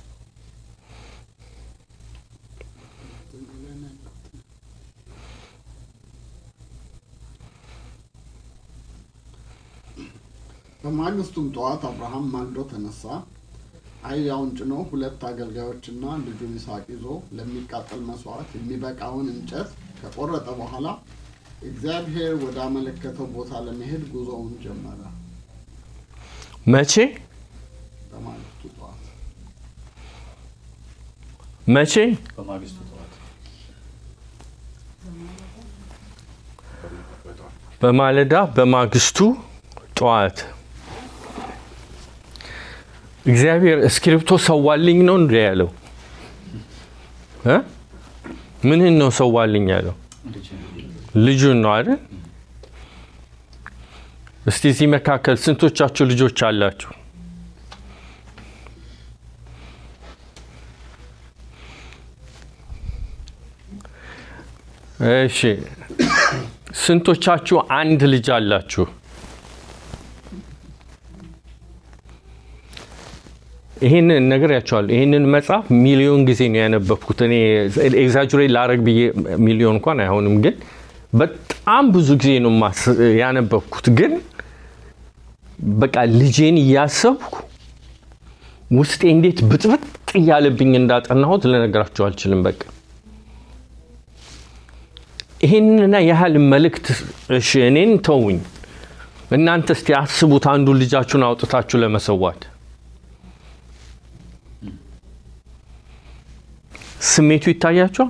በማግስቱም ጠዋት አብርሃም ማልዶ ተነሳ፣ አህያውን ጭኖ ሁለት አገልጋዮችና ልጁን ይስሐቅ ይዞ ለሚቃጠል መስዋዕት የሚበቃውን እንጨት ከቆረጠ በኋላ እግዚአብሔር ወደ አመለከተው ቦታ ለመሄድ ጉዞውን ጀመረ። መቼ በማግስቱ ጠዋት መቼ በማግስቱ ጠዋት በማለዳ በማግስቱ ጠዋት እግዚአብሔር እስክሪብቶ ሰዋልኝ ነው እንደ ያለው እ ምንህን ነው ሰዋልኝ ያለው? ልጅ ልጁን ነው አይደል? እስቲ እዚህ መካከል ስንቶቻችሁ ልጆች አላችሁ? እሺ፣ ስንቶቻችሁ አንድ ልጅ አላችሁ? ይህንን ነገር ያቸዋለሁ። ይህንን መጽሐፍ ሚሊዮን ጊዜ ነው ያነበብኩት። እኔ ኤግዛጁሬት ላረግ ብዬ ሚሊዮን እንኳን አይሆንም፣ ግን በጣም ብዙ ጊዜ ነው ማስ- ያነበብኩት። ግን በቃ ልጄን እያሰብኩ ውስጤ እንዴት ብጥብጥ እያለብኝ እንዳጠናሁት ልነግራቸው አልችልም። በቃ ይህንና ያህል መልእክት እሺ፣ እኔን ተውኝ። እናንተ እስቲ አስቡት፣ አንዱ ልጃችሁን አውጥታችሁ ለመሰዋት ስሜቱ ይታያችኋል።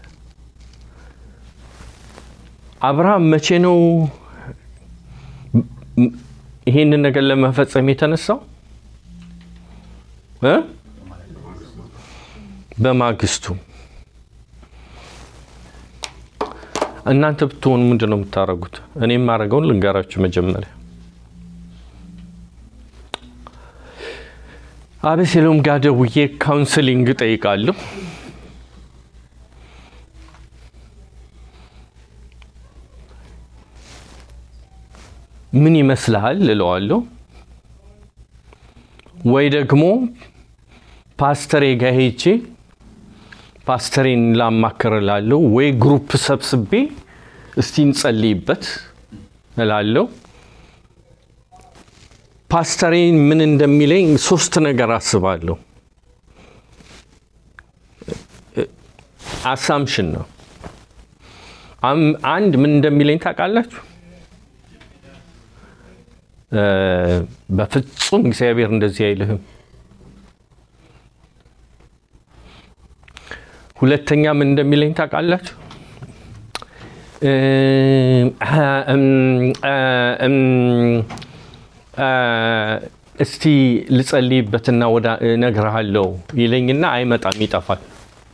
አብርሃም መቼ ነው ይሄንን ነገር ለመፈጸም የተነሳው? እ? በማግስቱ እናንተ ብትሆኑ ምንድን ነው የምታደርጉት? እኔ የማደርገውን ልንገራችሁ። መጀመሪያ አቤሴሎም ጋር ደውዬ ካውንስሊንግ ጠይቃለሁ። ምን ይመስልሃል እለዋለሁ። ወይ ደግሞ ፓስተሬ ጋር ሄጄ ፓስተሬን ላማክር እላለሁ። ወይ ግሩፕ ሰብስቤ እስቲ እንጸልይበት እላለሁ። ፓስተሬን ምን እንደሚለኝ ሶስት ነገር አስባለሁ። አሳምሽን ነው። አም- አንድ ምን እንደሚለኝ ታውቃላችሁ? እ፣ በፍጹም እግዚአብሔር እንደዚህ አይልህም። ሁለተኛ ምን እንደሚለኝ ታውቃላችሁ? እ፣ እም፣ እ፣ እም፣ እ፣ እስቲ ልጸልይበትና ወደ እነግርሃለሁ ይለኝና አይመጣም፣ ይጠፋል።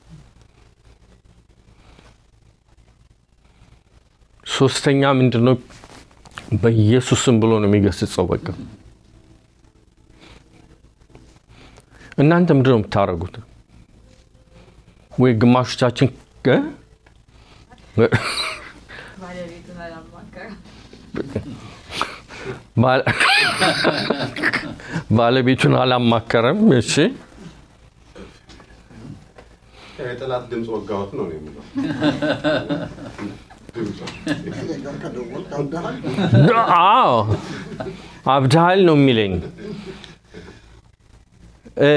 ሶስተኛ ምንድን ነው? በኢየሱስም ብሎ ነው የሚገስጸው። በቃ እናንተ ምንድን ነው የምታደርጉት? ወይ ግማሾቻችን እ? ባለቤቱን አላማከረም። ባለ- ባለቤቱን አላማከረም። እሺ የጠላት ድምፅ ወጋወት ነው ነው የሚለው ድምፁ እኔ ጋር ከደወልክ አብደሃል። አዎ አብድሃል ነው የሚለኝ። እ፣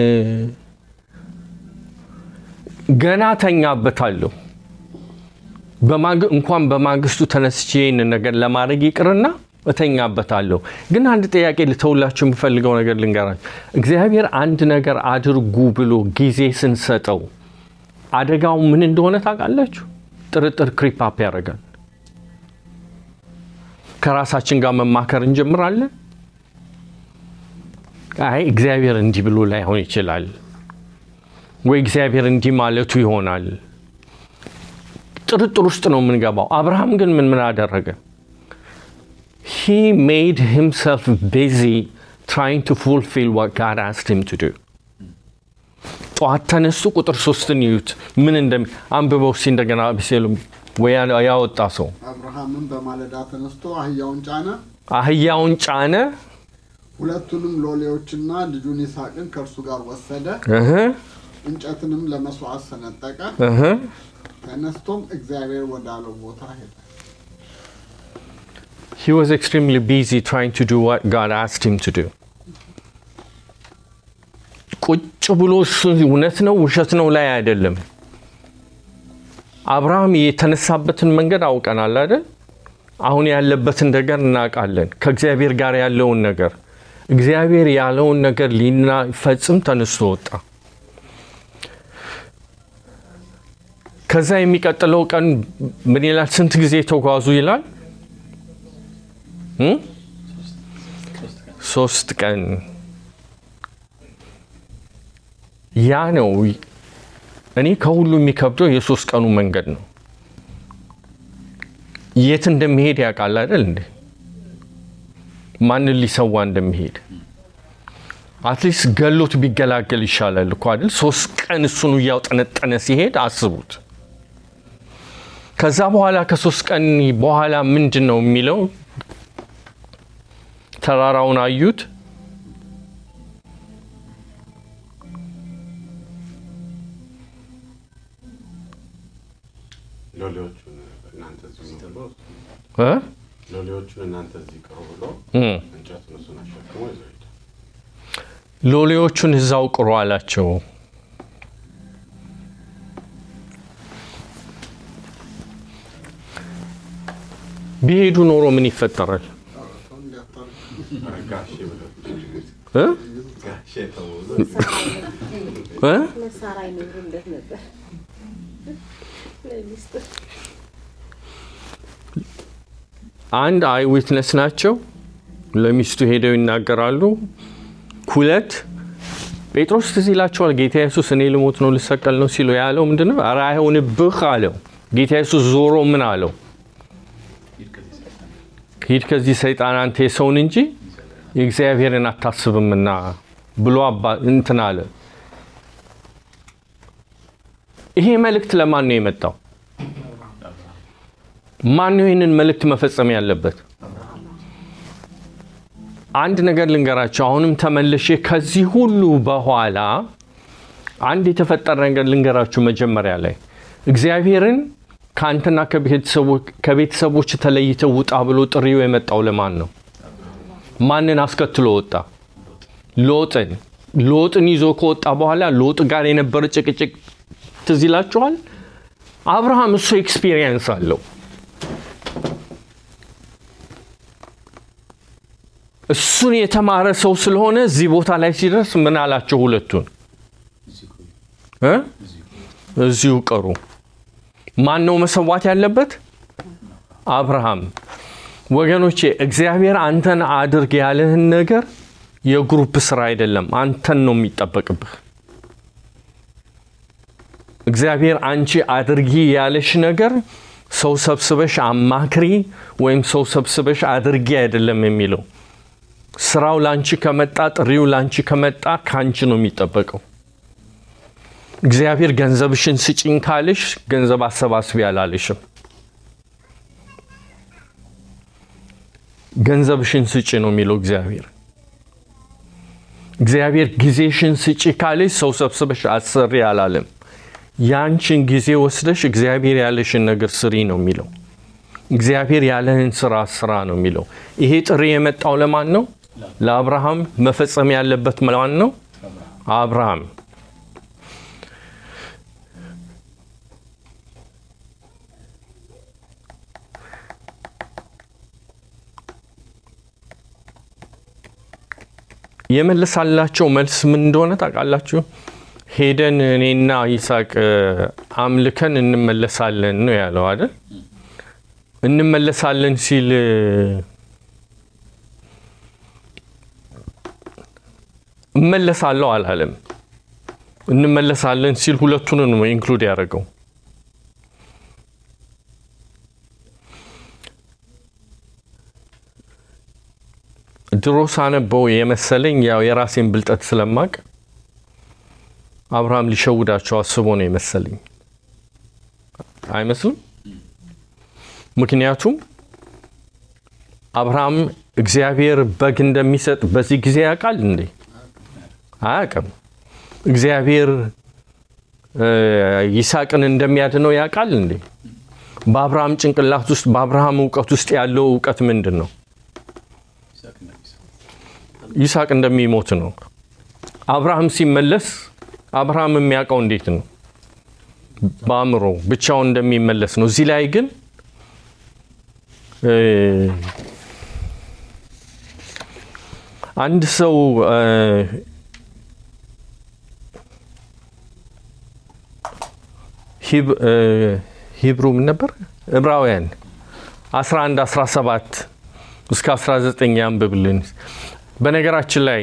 ገና ተኛበታለሁ። በማግ- እንኳን በማግስቱ ተነስቼ ይህንን ነገር ለማድረግ ይቅርና እተኛበታለሁ። ግን አንድ ጥያቄ ልተውላችሁ የምፈልገው ነገር ልንገራችሁ። እግዚአብሔር አንድ ነገር አድርጉ ብሎ ጊዜ ስንሰጠው አደጋው ምን እንደሆነ ታውቃላችሁ? ጥርጥር ክሪፓፕ ያደርጋል። ከራሳችን ጋር መማከር እንጀምራለን። አይ እግዚአብሔር እንዲህ ብሎ ላይሆን ይችላል ወይ እግዚአብሔር እንዲህ ማለቱ ይሆናል። ጥርጥር ውስጥ ነው የምንገባው። አብርሃም ግን ምን ምን አደረገ? ሂ ሜድ ሂምሰልፍ ቢዚ ትራይንግ ቱ ፉልፊል ዋት ጋድ አስክድ ሂም ቱ ዱ። ጠዋት ተነሱ። ቁጥር ሶስትን ይዩት ምን እንደሚ አንብበው እስኪ እንደገና አቤሴሎም ወይ ያ- ያወጣ ሰው አብርሃምም በማለዳ ተነስቶ አህያውን ጫነ፣ አህያውን ጫነ። ሁለቱንም ሎሌዎችና ልጁን ይስሐቅን ከእርሱ ጋር ወሰደ፣ እህ እንጨትንም ለመስዋዕት ሰነጠቀ። እህ ተነስቶም እግዚአብሔር ወዳለው ቦታ ሄደ። He was extremely busy trying to do what God asked him to do. ቁጭ ብሎ እሱ እውነት ነው ውሸት ነው ላይ አይደለም። አብርሃም የተነሳበትን መንገድ አውቀናል አይደል? አሁን ያለበትን ነገር እናውቃለን። ከእግዚአብሔር ጋር ያለውን ነገር እግዚአብሔር ያለውን ነገር ሊፈጽም ተነስቶ ወጣ። ከዛ የሚቀጥለው ቀን ምን ይላል? ስንት ጊዜ ተጓዙ ይላል? እ? ሶስት ቀን ያ ነው። እኔ ከሁሉ የሚከብደው የሶስት ቀኑ መንገድ ነው። የት እንደሚሄድ ያውቃል አይደል እንዴ? ማንን ሊሰዋ እንደሚሄድ አትሊስት ገሎት ቢገላገል ይሻላል እኮ አይደል? ሶስት ቀን እሱኑ እያውጠነጠነ ሲሄድ አስቡት። ከዛ በኋላ ከሶስት ቀን በኋላ ምንድን ነው የሚለው? ተራራውን አዩት። ሎሌዎቹን እናንተ እዚህ ነው ብሎ እ? ሎሌዎቹን እናንተ እዚህ ቅሩ ብሎ እ። እንጨቱን እሱን አሸክሞ ይዘው ሄደ። ሎሌዎቹን እዛው ቅሩ አላቸው። ቢሄዱ ኖሮ ምን ይፈጠራል? ሰው እንዲያታርቅ ጋሼ ብለው እ? ጋሼ ተው እ? ለሳራ ይነግሩለት ነበር ለሚስቱ አንድ አይ ዊትነስ ናቸው። ለሚስቱ ሄደው ይናገራሉ። ሁለት ጴጥሮስ ትዝ ይላቸዋል። ጌታ ኢየሱስ እኔ ልሞት ነው ልሰቀል ነው ሲሉ ያለው ምንድን ነው? ኧረ አይሆንብህ አለው። ጌታ ኢየሱስ ዞሮ ምን አለው? ሂድ ከዚህ ሰይጣን ሂድ ከዚህ ሰይጣን አንተ የሰውን እንጂ የእግዚአብሔርን አታስብምና ብሎ አባ እንትን አለ። ይሄ መልእክት ለማን ነው የመጣው? ማን ነው ይህንን መልእክት መፈጸም ያለበት? አንድ ነገር ልንገራቸው። አሁንም ተመልሼ ከዚህ ሁሉ በኋላ አንድ የተፈጠረ ነገር ልንገራችሁ። መጀመሪያ ላይ እግዚአብሔርን ከአንተና ከቤተሰቦ- ከቤተሰቦች ተለይተው ውጣ ብሎ ጥሪው የመጣው ለማን ነው? ማንን አስከትሎ ወጣ? ሎጥን። ሎጥን ይዞ ከወጣ በኋላ ሎጥ ጋር የነበረ ጭቅጭቅ ትዝ ይላችኋል። አብርሃም እሱ ኤክስፒሪየንስ አለው። እሱን የተማረ ሰው ስለሆነ እዚህ ቦታ ላይ ሲደርስ ምን አላቸው? ሁለቱን እዚህ ቆዩ፣ እ? እዚህ ቆዩ። እዚሁ ቀሩ። ማን ነው መሰዋት ያለበት? አብርሃም። ወገኖቼ እግዚአብሔር አንተን አድርግ ያለህን ነገር የግሩፕ ስራ አይደለም፣ አንተን ነው የሚጠበቅብህ። እግዚአብሔር አንቺ አድርጊ ያለሽ ነገር ሰው ሰብስበሽ አማክሪ ወይም ሰው ሰብስበሽ አድርጊ አይደለም የሚለው። ስራው ላንቺ ከመጣ ጥሪው ላንቺ ከመጣ ከአንቺ ነው የሚጠበቀው። እግዚአብሔር ገንዘብሽን ስጪኝ ካልሽ ገንዘብ አሰባስቢ አላለሽም። ገንዘብሽን ስጪ ነው የሚለው እግዚአብሔር። እግዚአብሔር ጊዜሽን ስጪ ካልሽ ሰው ሰብስበሽ አሰሪ አላለም። ያንቺን ጊዜ ወስደሽ እግዚአብሔር ያለሽን ነገር ስሪ ነው የሚለው። እግዚአብሔር ያለህን ስራ ስራ ነው የሚለው። ይሄ ጥሪ የመጣው ለማን ነው? ለአብርሃም። መፈጸም ያለበት ማን ነው? አብርሃም። የመለሳላቸው መልስ ምን እንደሆነ ታውቃላችሁ? ሄደን እኔና ይስሐቅ እ፣ አምልከን እንመለሳለን ነው ያለው አይደል? እንመለሳለን ሲል እ፣ እመለሳለሁ አላለም። እንመለሳለን ሲል ሁለቱን ነው ኢንክሉድ ያደረገው። ድሮ ሳነበው የመሰለኝ ያው የራሴን ብልጠት ስለማቅ አብርሃም ሊሸውዳቸው አስቦ ነው የመሰለኝ። አይመስልም? ምክንያቱም አብርሃም እግዚአብሔር በግ እንደሚሰጥ በዚህ ጊዜ ያውቃል እንዴ? አያውቅም። እግዚአብሔር እ፣ ይስሐቅን እንደሚያድነው ያውቃል እንዴ? በአብርሃም ጭንቅላት ውስጥ በአብርሃም እውቀት ውስጥ ያለው እውቀት ምንድን ነው? ይስሐቅ እና ይስሐቅ ይስሐቅ እንደሚሞት ነው። አብርሃም ሲመለስ አብርሃም የሚያውቀው እንዴት ነው? በአእምሮ ብቻውን እንደሚመለስ ነው። እዚህ ላይ ግን እ፣ አንድ ሰው እ፣ ሂብ- እ፣ ሂብሩ ምን ነበር? ዕብራውያን 11 17 እስከ 19 ያንብብልን። በነገራችን ላይ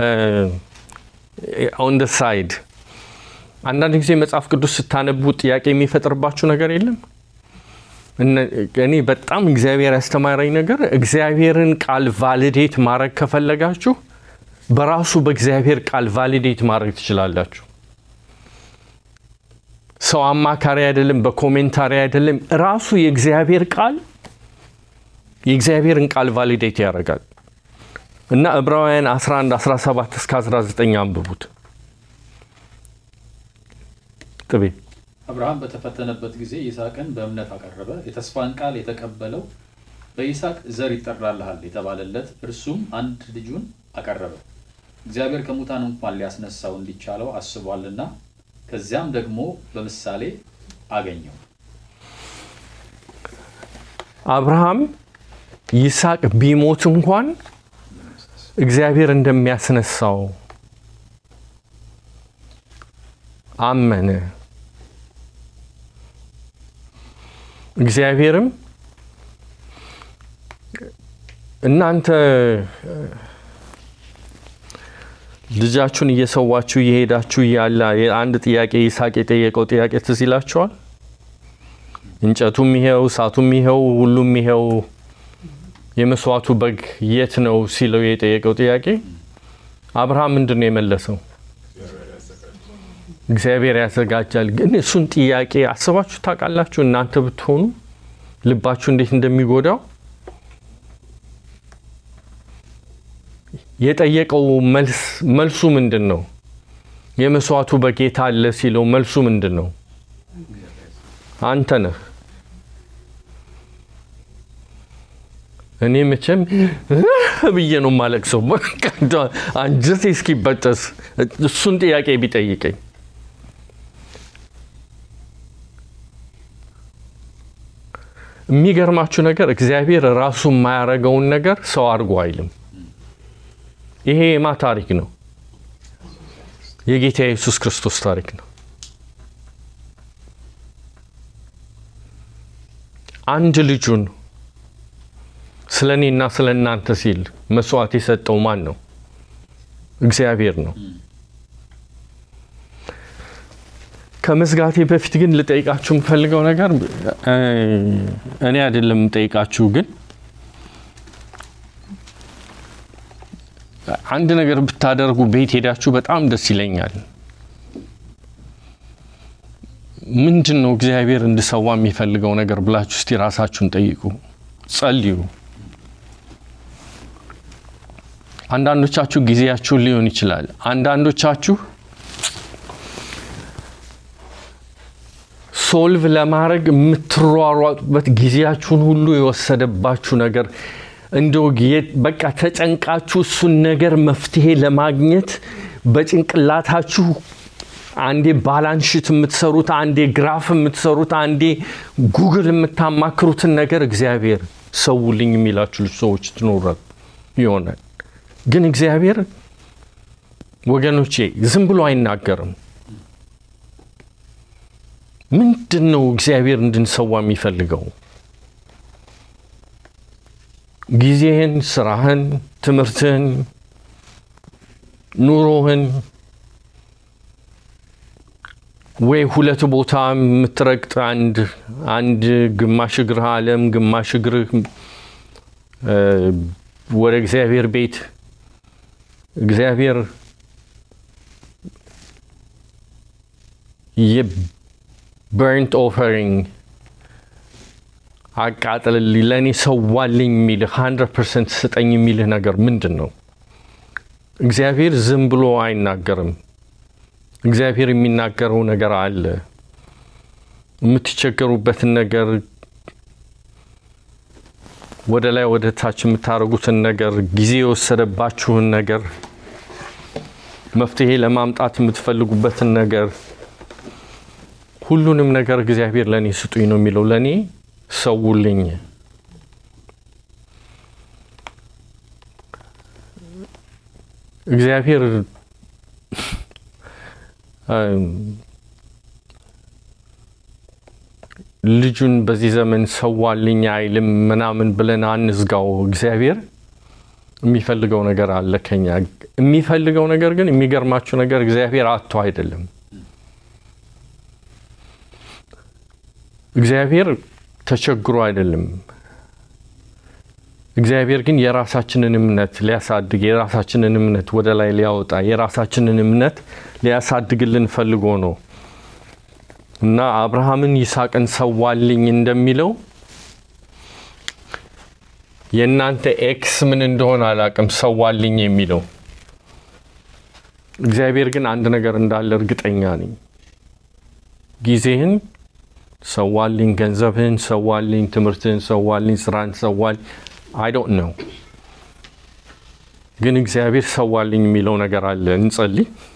ኦን ደ ሳይድ አንዳንድ ጊዜ መጽሐፍ ቅዱስ ስታነቡ ጥያቄ የሚፈጥርባችሁ ነገር የለም? እነ- እኔ በጣም እግዚአብሔር ያስተማረኝ ነገር እግዚአብሔርን ቃል ቫሊዴት ማድረግ ከፈለጋችሁ በራሱ በእግዚአብሔር ቃል ቫሊዴት ማድረግ ትችላላችሁ። ሰው አማካሪ አይደለም፣ በኮሜንታሪ አይደለም። ራሱ የእግዚአብሔር ቃል የእግዚአብሔርን ቃል ቫሊዴት ያደርጋል። እና ዕብራውያን 11 17 እስከ 19 አንብቡት። ጥቤ አብርሃም በተፈተነበት ጊዜ ይስሐቅን በእምነት አቀረበ። የተስፋን ቃል የተቀበለው በይስሐቅ ዘር ይጠራልሃል የተባለለት እርሱም አንድ ልጁን አቀረበ። እግዚአብሔር ከሙታን እንኳን ሊያስነሳው እንዲቻለው አስቧልና፣ ከዚያም ደግሞ በምሳሌ አገኘው። አብርሃም ይስሐቅ ቢሞት እንኳን እግዚአብሔር እንደሚያስነሳው አመነ። እግዚአብሔርም እናንተ ልጃችሁን እየሰዋችሁ እየሄዳችሁ እያለ አንድ ጥያቄ ይስሐቅ የጠየቀው ጥያቄ ትዝ ይላችኋል? እንጨቱም ይሄው፣ እሳቱም ይሄው፣ ሁሉም ይሄው፣ የመስዋዕቱ በግ የት ነው ሲለው የጠየቀው ጥያቄ አብርሃም ምንድን ነው የመለሰው? እግዚአብሔር ያዘጋጃል። ግን እሱን ጥያቄ አስባችሁ ታውቃላችሁ? እናንተ ብትሆኑ ልባችሁ እንዴት እንደሚጎዳው የጠየቀው መልስ መልሱ ምንድን ነው? የመስዋዕቱ በጌታ አለ ሲለው መልሱ ምንድን ነው? አንተ ነህ። እኔ መቼም ብዬ ነው የማለቅሰው አንጀቴ እስኪበጠስ እሱን ጥያቄ ቢጠይቀኝ የሚገርማችሁ ነገር እግዚአብሔር ራሱ የማያደርገውን ነገር ሰው አድርጎ አይልም። ይሄ የማ ታሪክ ነው? የጌታ የኢየሱስ ክርስቶስ ታሪክ ነው። አንድ ልጁን ስለ እኔና ስለ እናንተ ሲል መስዋዕት የሰጠው ማን ነው? እግዚአብሔር ነው። ከመዝጋቴ በፊት ግን ልጠይቃችሁ የምፈልገው ነገር እኔ አይደለም የምጠይቃችሁ፣ ግን አንድ ነገር ብታደርጉ ቤት ሄዳችሁ በጣም ደስ ይለኛል። ምንድን ነው እግዚአብሔር እንድሰዋ የሚፈልገው ነገር ብላችሁ እስቲ ራሳችሁን ጠይቁ፣ ጸልዩ። አንዳንዶቻችሁ ጊዜያችሁን ሊሆን ይችላል። አንዳንዶቻችሁ ሶልቭ ለማድረግ የምትሯሯጡበት ጊዜያችሁን ሁሉ የወሰደባችሁ ነገር እንደው በቃ ተጨንቃችሁ እሱን ነገር መፍትሄ ለማግኘት በጭንቅላታችሁ አንዴ ባላንሽት የምትሰሩት፣ አንዴ ግራፍ የምትሰሩት፣ አንዴ ጉግል የምታማክሩትን ነገር እግዚአብሔር ሰውልኝ የሚላችሁ ሰዎች ትኖራል ይሆናል። ግን እግዚአብሔር ወገኖቼ ዝም ብሎ አይናገርም። ምንድን ነው እግዚአብሔር እንድንሰዋ የሚፈልገው? ጊዜህን፣ ስራህን፣ ትምህርትህን፣ ኑሮህን ወይ ሁለት ቦታ የምትረግጥ አንድ አንድ ግማሽ እግርህ ዓለም ግማሽ እግርህ ወደ እግዚአብሔር ቤት እግዚአብሔር የበርንት ኦፈሪንግ አቃጥልልኝ ለእኔ ሰዋልኝ የሚልህ ሀንድረድ ፐርሰንት ስጠኝ የሚልህ ነገር ምንድን ነው? እግዚአብሔር ዝም ብሎ አይናገርም። እግዚአብሔር የሚናገረው ነገር አለ። የምትቸገሩበትን ነገር ወደ ላይ ወደ ታች የምታደርጉትን ነገር ጊዜ የወሰደባችሁን ነገር መፍትሄ ለማምጣት የምትፈልጉበትን ነገር ሁሉንም ነገር እግዚአብሔር ለእኔ ስጡኝ ነው የሚለው። ለእኔ ሰውልኝ። እግዚአብሔር ልጁን በዚህ ዘመን ሰዋልኝ አይልም ምናምን ብለን አንዝጋው። እግዚአብሔር የሚፈልገው ነገር አለ ከኛ። የሚፈልገው ነገር ግን የሚገርማችሁ ነገር እግዚአብሔር አጥቶ አይደለም። እግዚአብሔር ተቸግሮ አይደለም። እግዚአብሔር ግን የራሳችንን እምነት ሊያሳድግ የራሳችንን እምነት ወደ ላይ ሊያወጣ የራሳችንን እምነት ሊያሳድግልን ፈልጎ ነው እና አብርሃምን ይስሐቅን ሰዋልኝ እንደሚለው የእናንተ ኤክስ ምን እንደሆነ አላቅም፣ ሰዋልኝ የሚለው እግዚአብሔር ግን አንድ ነገር እንዳለ እርግጠኛ ነኝ። ጊዜህን ሰዋልኝ፣ ገንዘብህን ሰዋልኝ፣ ትምህርትህን ሰዋልኝ፣ ስራን ሰዋልኝ። አይ ዶንት ነው ግን እግዚአብሔር ሰዋልኝ የሚለው ነገር አለ። እንጸልይ።